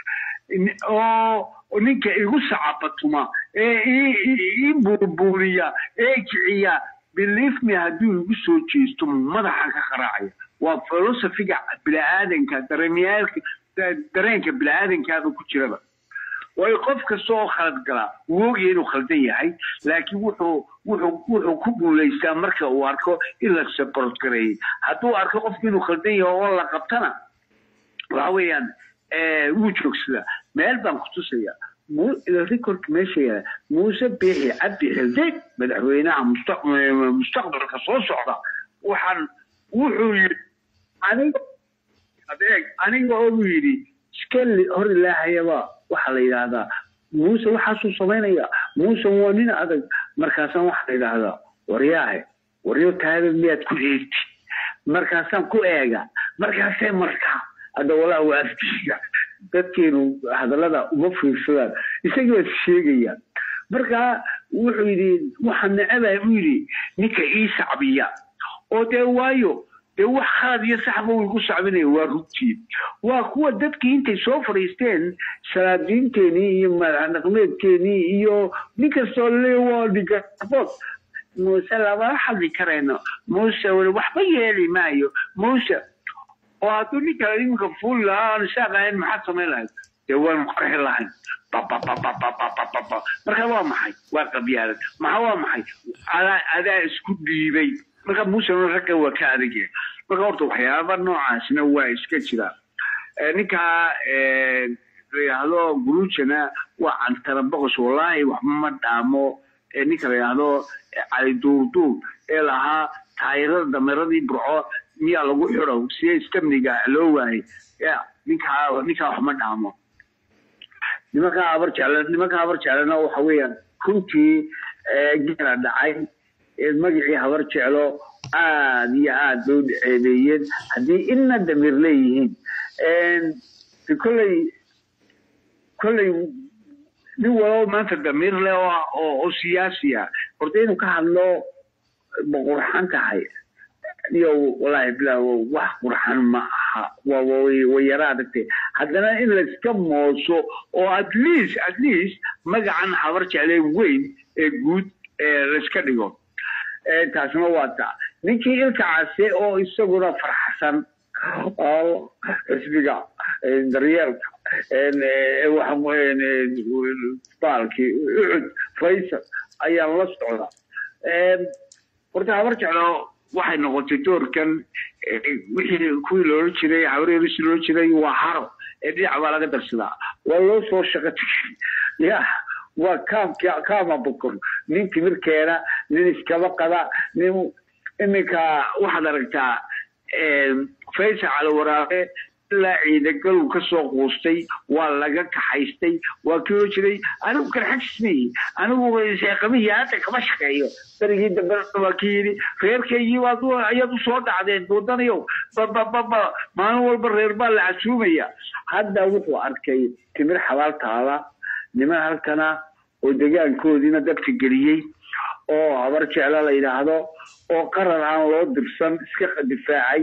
Speaker 8: oo ninka igu sacabatuma ee ii buurbuuriya ee kiciya believe me hadduu igu soo jeesto madaxan ka qaraacaya waa filosofiga biniaadanka dareemyaalka dareenka biniaadankaaba ku jiraba waayo qof kasta oo khalad galaa wuu ogyahay inuu khaldan yahay laakiin wuxuu wuxuu wuxuu ku guulaystaa marka uu arko in la support gareeyay hadduu arko qofku inuu khaldan yahay oo la qabtana waxa weeyaan wuu joogsadaa meel baan ku tusaya recordka meesha yaala muuse biixi cabdi xilde madaxweynaha mustaqbalka soo socda waxaan wuxuu yidhi aniga adeeg aniga oo yidhi iskeli hor ilaahayaba waxaa la yidhaahdaa muuse waxaasuu samaynaya muuse waa nin adag markaasaan waxaa la yidhaahdaa waryaahe waryo taada miyaad ku eegti markaasaan ku eega markaasee markaa hadda walaa waa afkiiga dadkeenu hadallada uma fiirsadaan isagii waa sheegaya marka wuxuu yidhi waxaan necebaa buu yidhi ninka ii sacbiya oo dee waayo dee wax khalad iyo saxba way ku sacbinaya waa rugtii waa kuwa dadkii intay soo fadhiisteen salaadiinteenii iyo madax dhaqmeedkeenii iyo nin kastoo le waa dhigabood muuse lama hadli karayno muuse weli waxba yeeli maayo muuse oo hadduu nin kale iminka fuuli lahaa aan isaaqahayn maxaad samayn lahayd dee waanu qarxi lahayn babababababababa marka waa maxay waa qabyaalad maxa waa maxay adaa adaa isku dhiibay marka muusena ragga waa ka adagya marka horta waxyaaba noocaasna waa iska jira ninkaa layidhaahdo gurujana waa cantara boqos wallaahi waxba ma dhaamo ninka layidhaahdo cali duurduur ee lahaa taayirada dameeradii burco miyaa lagu xidho siye istamniga loo waayay ya ninkaa ninkaa wax ma dhaamo nimankaa habar jecla nimankaa habar jeclana waxa weeyaan runtii geela dhacay magacii habar jeclo aad iyo aad loo ceebeeyeen haddii inna damiir leeyihiin kolley kolley nin walow maanta damiir leh oo oo siyaasi ah horta inuu ka hadlo ma qurxan tahay iyo wallaahi bilaa wax qurxan ma aha waa way yara adagtay haddana in layska mooso oo at least at least magacan habar jeclee weyn ee guud layska dhigo taasna waa taa ninkii ilka case oo isaguna farxsan oo xisbiga daryeelka baalkii ucud faysal ayaan la socda horta habar jeclo waxay noqotay doorkan wixii kuwii loola jiray habareerisi loola jiray waa haro ee dhinac baa laga darsadaa waa loo soo shaqo tegay ya waa kaamki kaama bukor nin timir keena nin iskaba qada nin iminka waxaad aragtaa faysal caliwaraabe ilaa ciidagaluu kasoo quustay waa laga kaxaystay waa kii oo jiray anigu karxajismay anigu sheeqamihii hadda kama shaqeeyo darigii dambe waa kii yidhi reerkaygii baad ayaad usoo dhacdeen wadanayow babababa maalin walba reer baa la casuumaya hadda wuxuu arkay timir xabaal taala niman halkana oo degaankoodiina dadka geliyey oo habar jecla la yidhaahdo oo qarar aan loo dirsan iska difaacay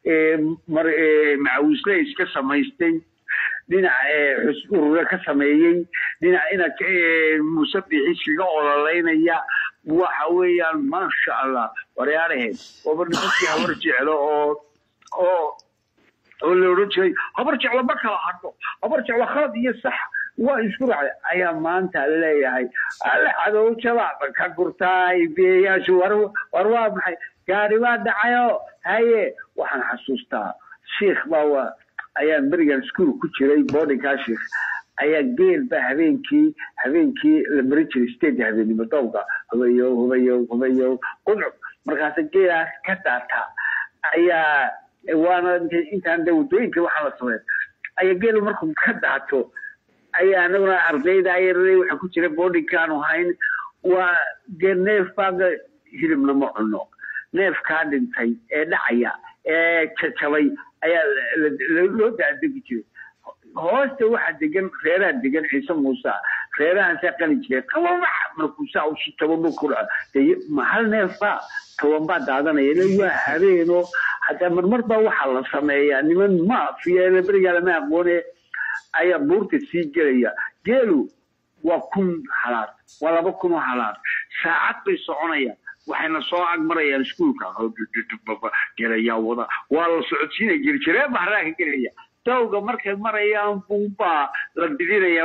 Speaker 8: macawisle iska samaystay dhinac urure ka sameeyey dhinac ina muuse bixiskiga ololaynaya waxa weeyaan maasha allah waryaaraheed ooba nimankii habar jeclo oo oo oo la odhan jiray habar jeclo ma kala hadho habar jeclo khalad iyo sax waa isku raacday ayaa maanta leeyahay alle cadow jabaaba ka gurtaay biyayaashu war war waa maxay gaari baa dhacayo haye waxaan xasuustaa sheikh baa waa ayaan berigan iskuol ku jiray boardingkaa sheikh ayaa geel baa habeenkii habeenkii la marin jiray state habeenimo dowga hubayow hubayow hubayow qudcub markaasa geelaas ka daata ayaa waana intaan de waddooyinka waxaa la sameyn ayaa geelu markuu ka daato ayaa anaguna ardayda ayarada waxa ku jira boardingkaanu hayn waa dee neef baaga hilibna ma cuno neefkaa dhintay ee dhacaya ee jajabay ayaa loo daadegi jiray hoosta waxaa degan reeraha degan ciise muuse reerahaasaa qali jiray qababax markuusaa usu tobanba ku dhaco de hal neef baa toban baa daadanaya le waa habeeno hataa marmar baa waxaa la sameeyaa niman maafiya berigaa lama aqoone ayaa buurta sii gelaya geelu waa kun halaad waa laba kun oo halaad saacad bay soconayaan waxayna soo agmarayaan iskuulka gelayaa wada waa la socodsiinaya jirjiree bahraa ka gelaya dawga markay marayaan buubaa la didinaya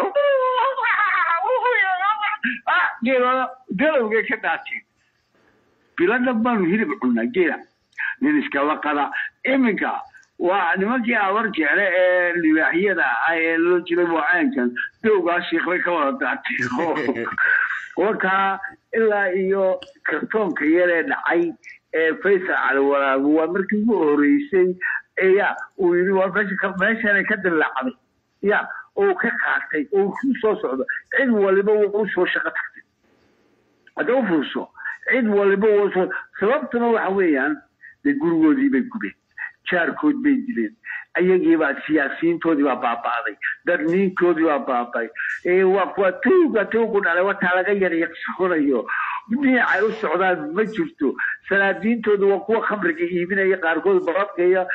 Speaker 8: galowgay ka dhaateen biladhan baanu hilib cunaa geela nin iskaba qada iminka waa nimankii abar jecle ee libaaxyada ah ee loo jiray waacaankan dowgaa shiiklay ka wada daatay wakaa ilaa iyo kartoonka yaree dhacay ee faysal caliwaraagu waa markii ugu horeysay ya uu yidhi waa meesha meeshanay ka dilaacday ya oo ka qaatay oo ku soo socdo cid waliba waa u soo shaqo tagtay hadda u furso cid waliba waa soo sababtuna waxa weeyaan dee gurigoodii bay gubeen jaarkood bay dileen ayagiibaa siyaasiyiintoodii baa baaba'day darniinkoodii baa baaba'ay ee waa kuwa tuuga tuugu dhalay wataa laga yaryaqsoonayo dhinacay u socdaan ma jirto salaadiintoodu waa kuwa khamriga iibinaya qaarkood baradkaya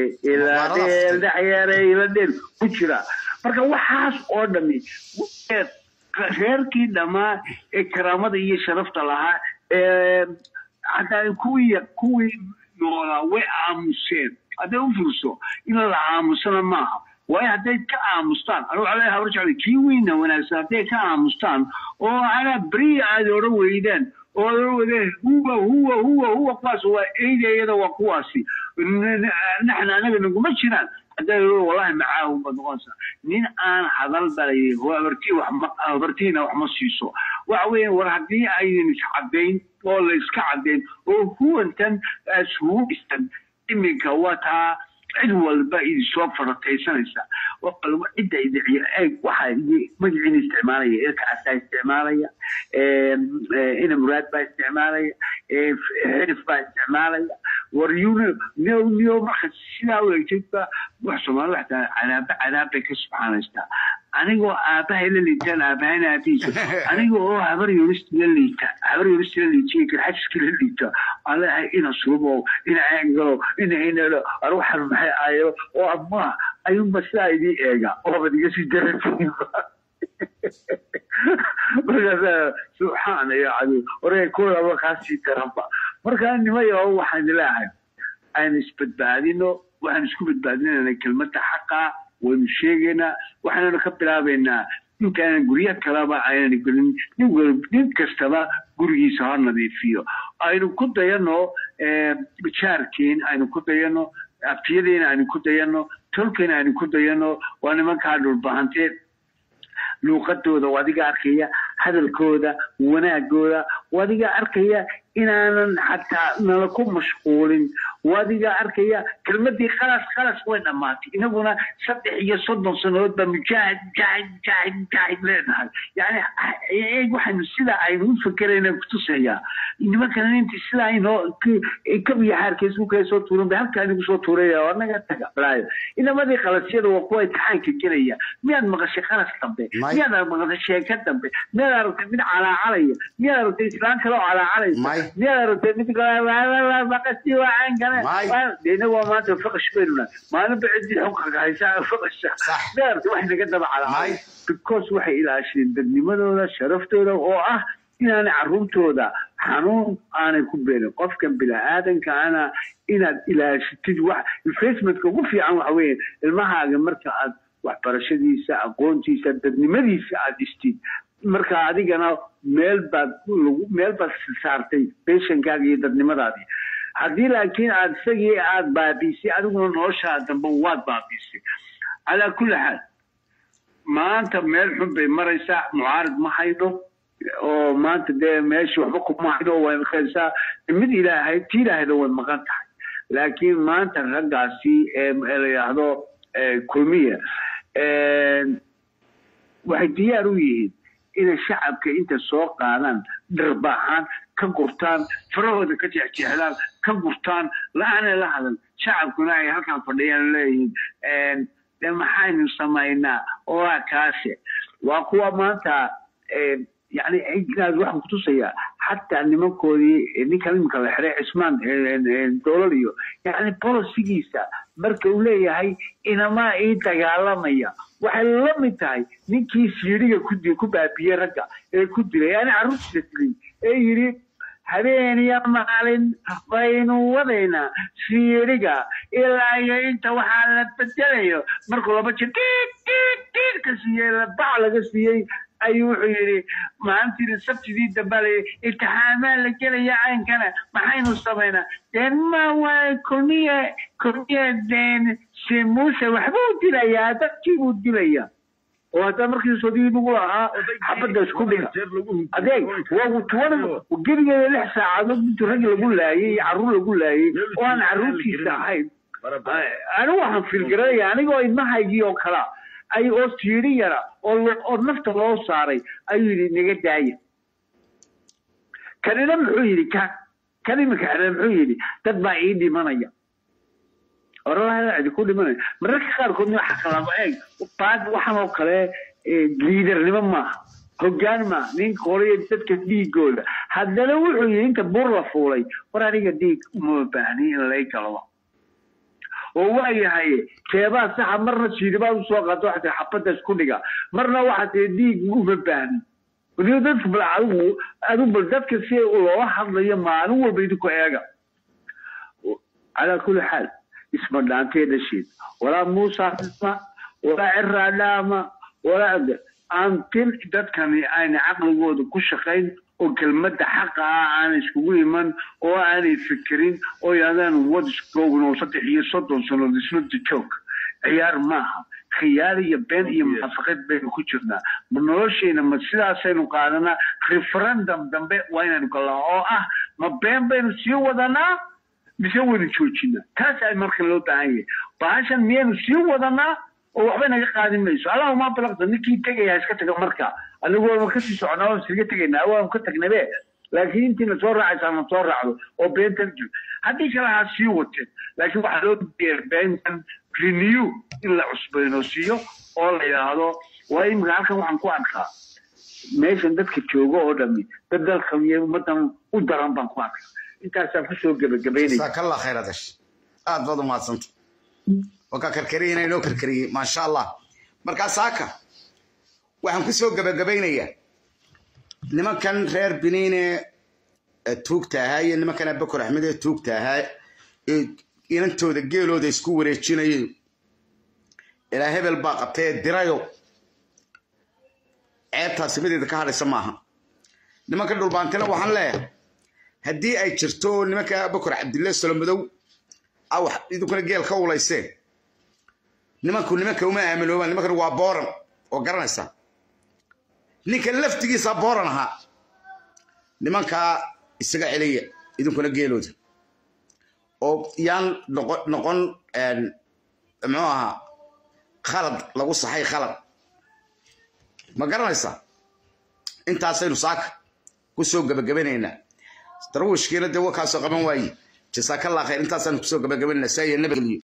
Speaker 8: iladheer ku jira marka waxaas oo dhami reerkii dhammaa ee karaamada iyo sharafta lahaa ee hataa kuwii kuwii noolaa way aamuseen hadday u furso in la aamusana maaha waayo hadday ka aamustaan anigu waxaa leeyahay habar jeclay kii weyna wanaagsan hadday ka aamustaan oo anaa beriya aad odhan weydaan oo odhan weydaan huwa huwa huwa huwa kuwaas waa eydayada waa kuwaasi naxna anaga naguma jiraan hadday wallahi macaahum baad noqonaysaa nin aan hadal balay habartii wax ma habartiina wax ma siiso waxa weeyaan war haddii aydan iscadayn oo la iska cadayn oo huwantan isugu dhistan iminka waa taa cid walba idinsoo farataysanaysa cidda idiciyo eeg waxaa magaciina isticmaalaya ilkaasaa isticmaalaya ina muraad baa isticmaalaya xirif baa isticmaalaya war yun niyo niyo marka sidaa u egtayba wax soomaali waxtaa cadaaba cadaab bay ka subxaanaystaa anigoo aabahay la liitaan aabahayna aabihiisa aniga oo habar yurist la liita habar yurist la liitiyo garxajiska la liita aan leeyahay ina suubo ina eengalo ina inalo ar waxaan maxay ayo oo ama ayuunba sidaa idii eega oobad iga sii daratiinba markaas subxaan ya cadu oraya kulaba kaasii daranba markaa nimayo waxaan leeyahay aan isbadbaadino waxaan isku badbaadinayna kelmadda xaqa waynu sheegaynaa waxaananu ka bilaabaynaa ninkaanan guryo kalaba aynan gelin nin kastaba gurigiisa ha nadiifiyo aynu ku dayano jaarkeen aynu ku dayano abtiyadeena aynu ku dayano tolkeena aynu ku dayano waa nimankaa dhulbahantee luuqadooda wadiga arkaya hadalkooda wanaagooda wadiga arkaya inaanan xataa nala ku mashquulin wadiga arkaya kelmadii khalas khalas way dhammaatay inaguna saddex iyo soddon sannadood baa mujaahid mujaahid mujaahid mujaahid leenahay yani eeg waxaynu sidaa aynu u fakerayna kutusayaa nimankana intii sidaa inoo kabiya xaarkees kala soo tuuran bay halkaa inagu soo tuuraya oo annaga tagablaayo inamadii qalasyada waa kuwa imtixaanka gelaya miyaad maqashay qalas dambe miyaad maqashay sheeko dambe miyaad aragtay mid calaacalaya miyaad aragtay islaan kale oo calaacalaysa miyaad aragtay mid maqasi waaan kale deena waa maanta faqash baynuna maalinba ciddii xukunka haysaa faqasha miyaad aragtay wax naga daba calaacalay because waxay ilaasheen dadnimadooda sharaftooda oo ah inaanay carruurtooda xanuun aanay ku beenin qofkan bini-aadanka ana inaad ilaashitid wax investmentka ugu fiican waxa weeye ilmahaaga marka aad waxbarashadiisa aqoontiisa dadnimadiisa aad dhistid marka adigana meel baad meel baad saartay beshankaaga iyo dadnimadaadii haddii laakiin aad isagii aad baabiisay adiguna noloshaa dambe waad baabiisay calaa kulli xaal maanta meel xun bay maraysaa mucaarid ma haydho oo maanta dee meesha waxba kuma haydo way maqaysaa mid ilaahay ti ilaahayda way maqan tahay laakiin maanta raggaasi ee la yidhaahdo kulmiya waxay diyaar u yihiin inay shacabka inta soo qaadaan dharbaaxaan ka gurtaan farahooda ka jeexjeexdaan ka gurtaan la-aanay la hadan shacabkuna ay halkan fadhiyaan leeyihiin de maxaynu samaynaa oo waa kaase waa kuwa maanta yani inaad waxaan kutusayaa xataa nimankoodii ninkan iminka la xiray cismaan dowlad iyo yani bolosigiisa marka uu leeyahay inamaa ii dagaalamaya waxay la mid tahay ninkii siiriga ku ku baabiyey ragga ee ku dilay yani carruurtiisa dilay ee yidhi habeen iyo maalin baynu wadaynaa siiriga ilaa iyo inta waxaa la bedelayo markuu laba jir diid diid diid ka siiyey bac laga siiyey ayuu wuxuu yidhi maalintii sabtidii dambe imtixaamaa la gelaya caynkana maxaynu samaynaa deen ma waa kulmiye kulmiye deen si muuse waxbuu dilayaa dadkii buu dilayaa oo hadda markii sodii lagu lahaa xabadda isku dhiga adeeg waa tuwana gebigeeda lix saacadood intuu rag lagu laayay iyo carruur lagu laayay oo aan carruurtiisa ahayn anigu waxaan filgaranaya anigoo ilmahaygii oo kalaa ay oo siiri yara oo nafta loo saaray ayuu yidhi naga daaya kanina muxuu yidhi ka kan iminka xireen muxuu yidhi dad baa ii dhimanaya oraha cidi ku dhimanay mararka qaarkood waxa qalaba eeg baad waxan oo kale liidarnimo maaha hoggaan maaha ninka horaya dadka dhiigooda haddana wuxuu yidhi inta bur la fuulay war aniga dhiig uma baahni in lay galo oo waa yahay keebaa saxa marna siidibaa usoo qaado waxaa tii xabadda isku dhiga marna waxaa tii dhiig uma baahni weliba dadka bal adigu adigu bal dadka si loola hadlayo maalin walba idinku eega calaa kulli xaal isma dhaantee dhasheed walaa muusa dhisma walaa ciraa dhaama walaa aantin dadkani ayna caqligooda ku shaqayn oo kelmadda xaqa ah aanay iskugu iman oo aanay fikirin oo yadaan wadiskoogno saddex iyo soddon sannood isna joog ciyaar maaha khiyaar iyo been iyo munaafaqad baynu ku jirnaa ma noloshayna ma sidaasaynu qaadanaa referendum dambe waa inaynu galnaa oo ah ma been baynu sii wadanaa mise waynu joojinaa taas ay marka loo baahan yahay bahashan miyaynu sii wadanaa oo waxba naga qaadin mayso allahuma balaqda ninkii tegaya iska taga marka anigoo ma kasii soconaa waan iskaga tegaynaa waanu ka tagnabe laakiin intiina soo raacaysaa na soo raacdo oo beentan jir haddii kale ha sii wateen laakiin waxaa loo diyaar beentan renew in la cusboonaysiiyo oo la yidhaahdo waa imika halkan waxaan ku arkaa meeshan dadka jooga oo dhami dad dalkan iyo ummadan u daran baan ku arkaa intaasaan kusoo gebagabaynaya
Speaker 1: jazaakalla khayr adash aad baad u mahadsanta waa ka karkariyana inoo karkariyey maasha allah markaa saaka waxaan ku soo gebagabaynayaa nimankan reer biniine ee tuugta ahaa iyo nimankan abakor axmed ee tuugta ahaa ee inantooda geelooda isku wareejinayay ilaa hebel baa qabtay ee dirayo ceebtaasi mideeda ka hadhaysa maaha nimanka dhulbaantina waxaan leeyahay haddii ay jirto nimanka abakor cabdille solomadow awax idinkuna geel ka ulayseen nimanku nimanka uma aaminoobaan nimankan waa booran oo garanaysa ninka laftigiisa booran ahaa nimankaa isaga celiya idinkuna geelooda oo yaan noqon muxuu ahaa khalad lagu saxay khalad ma garanaysa intaasaynu saaka ku soo gebagabanaynaa darwiishkiina dee wakaasoo qaban waaye jasaakallah khayr intaasaanu kusoo gebagabaynaa saa iyo nabadgelyo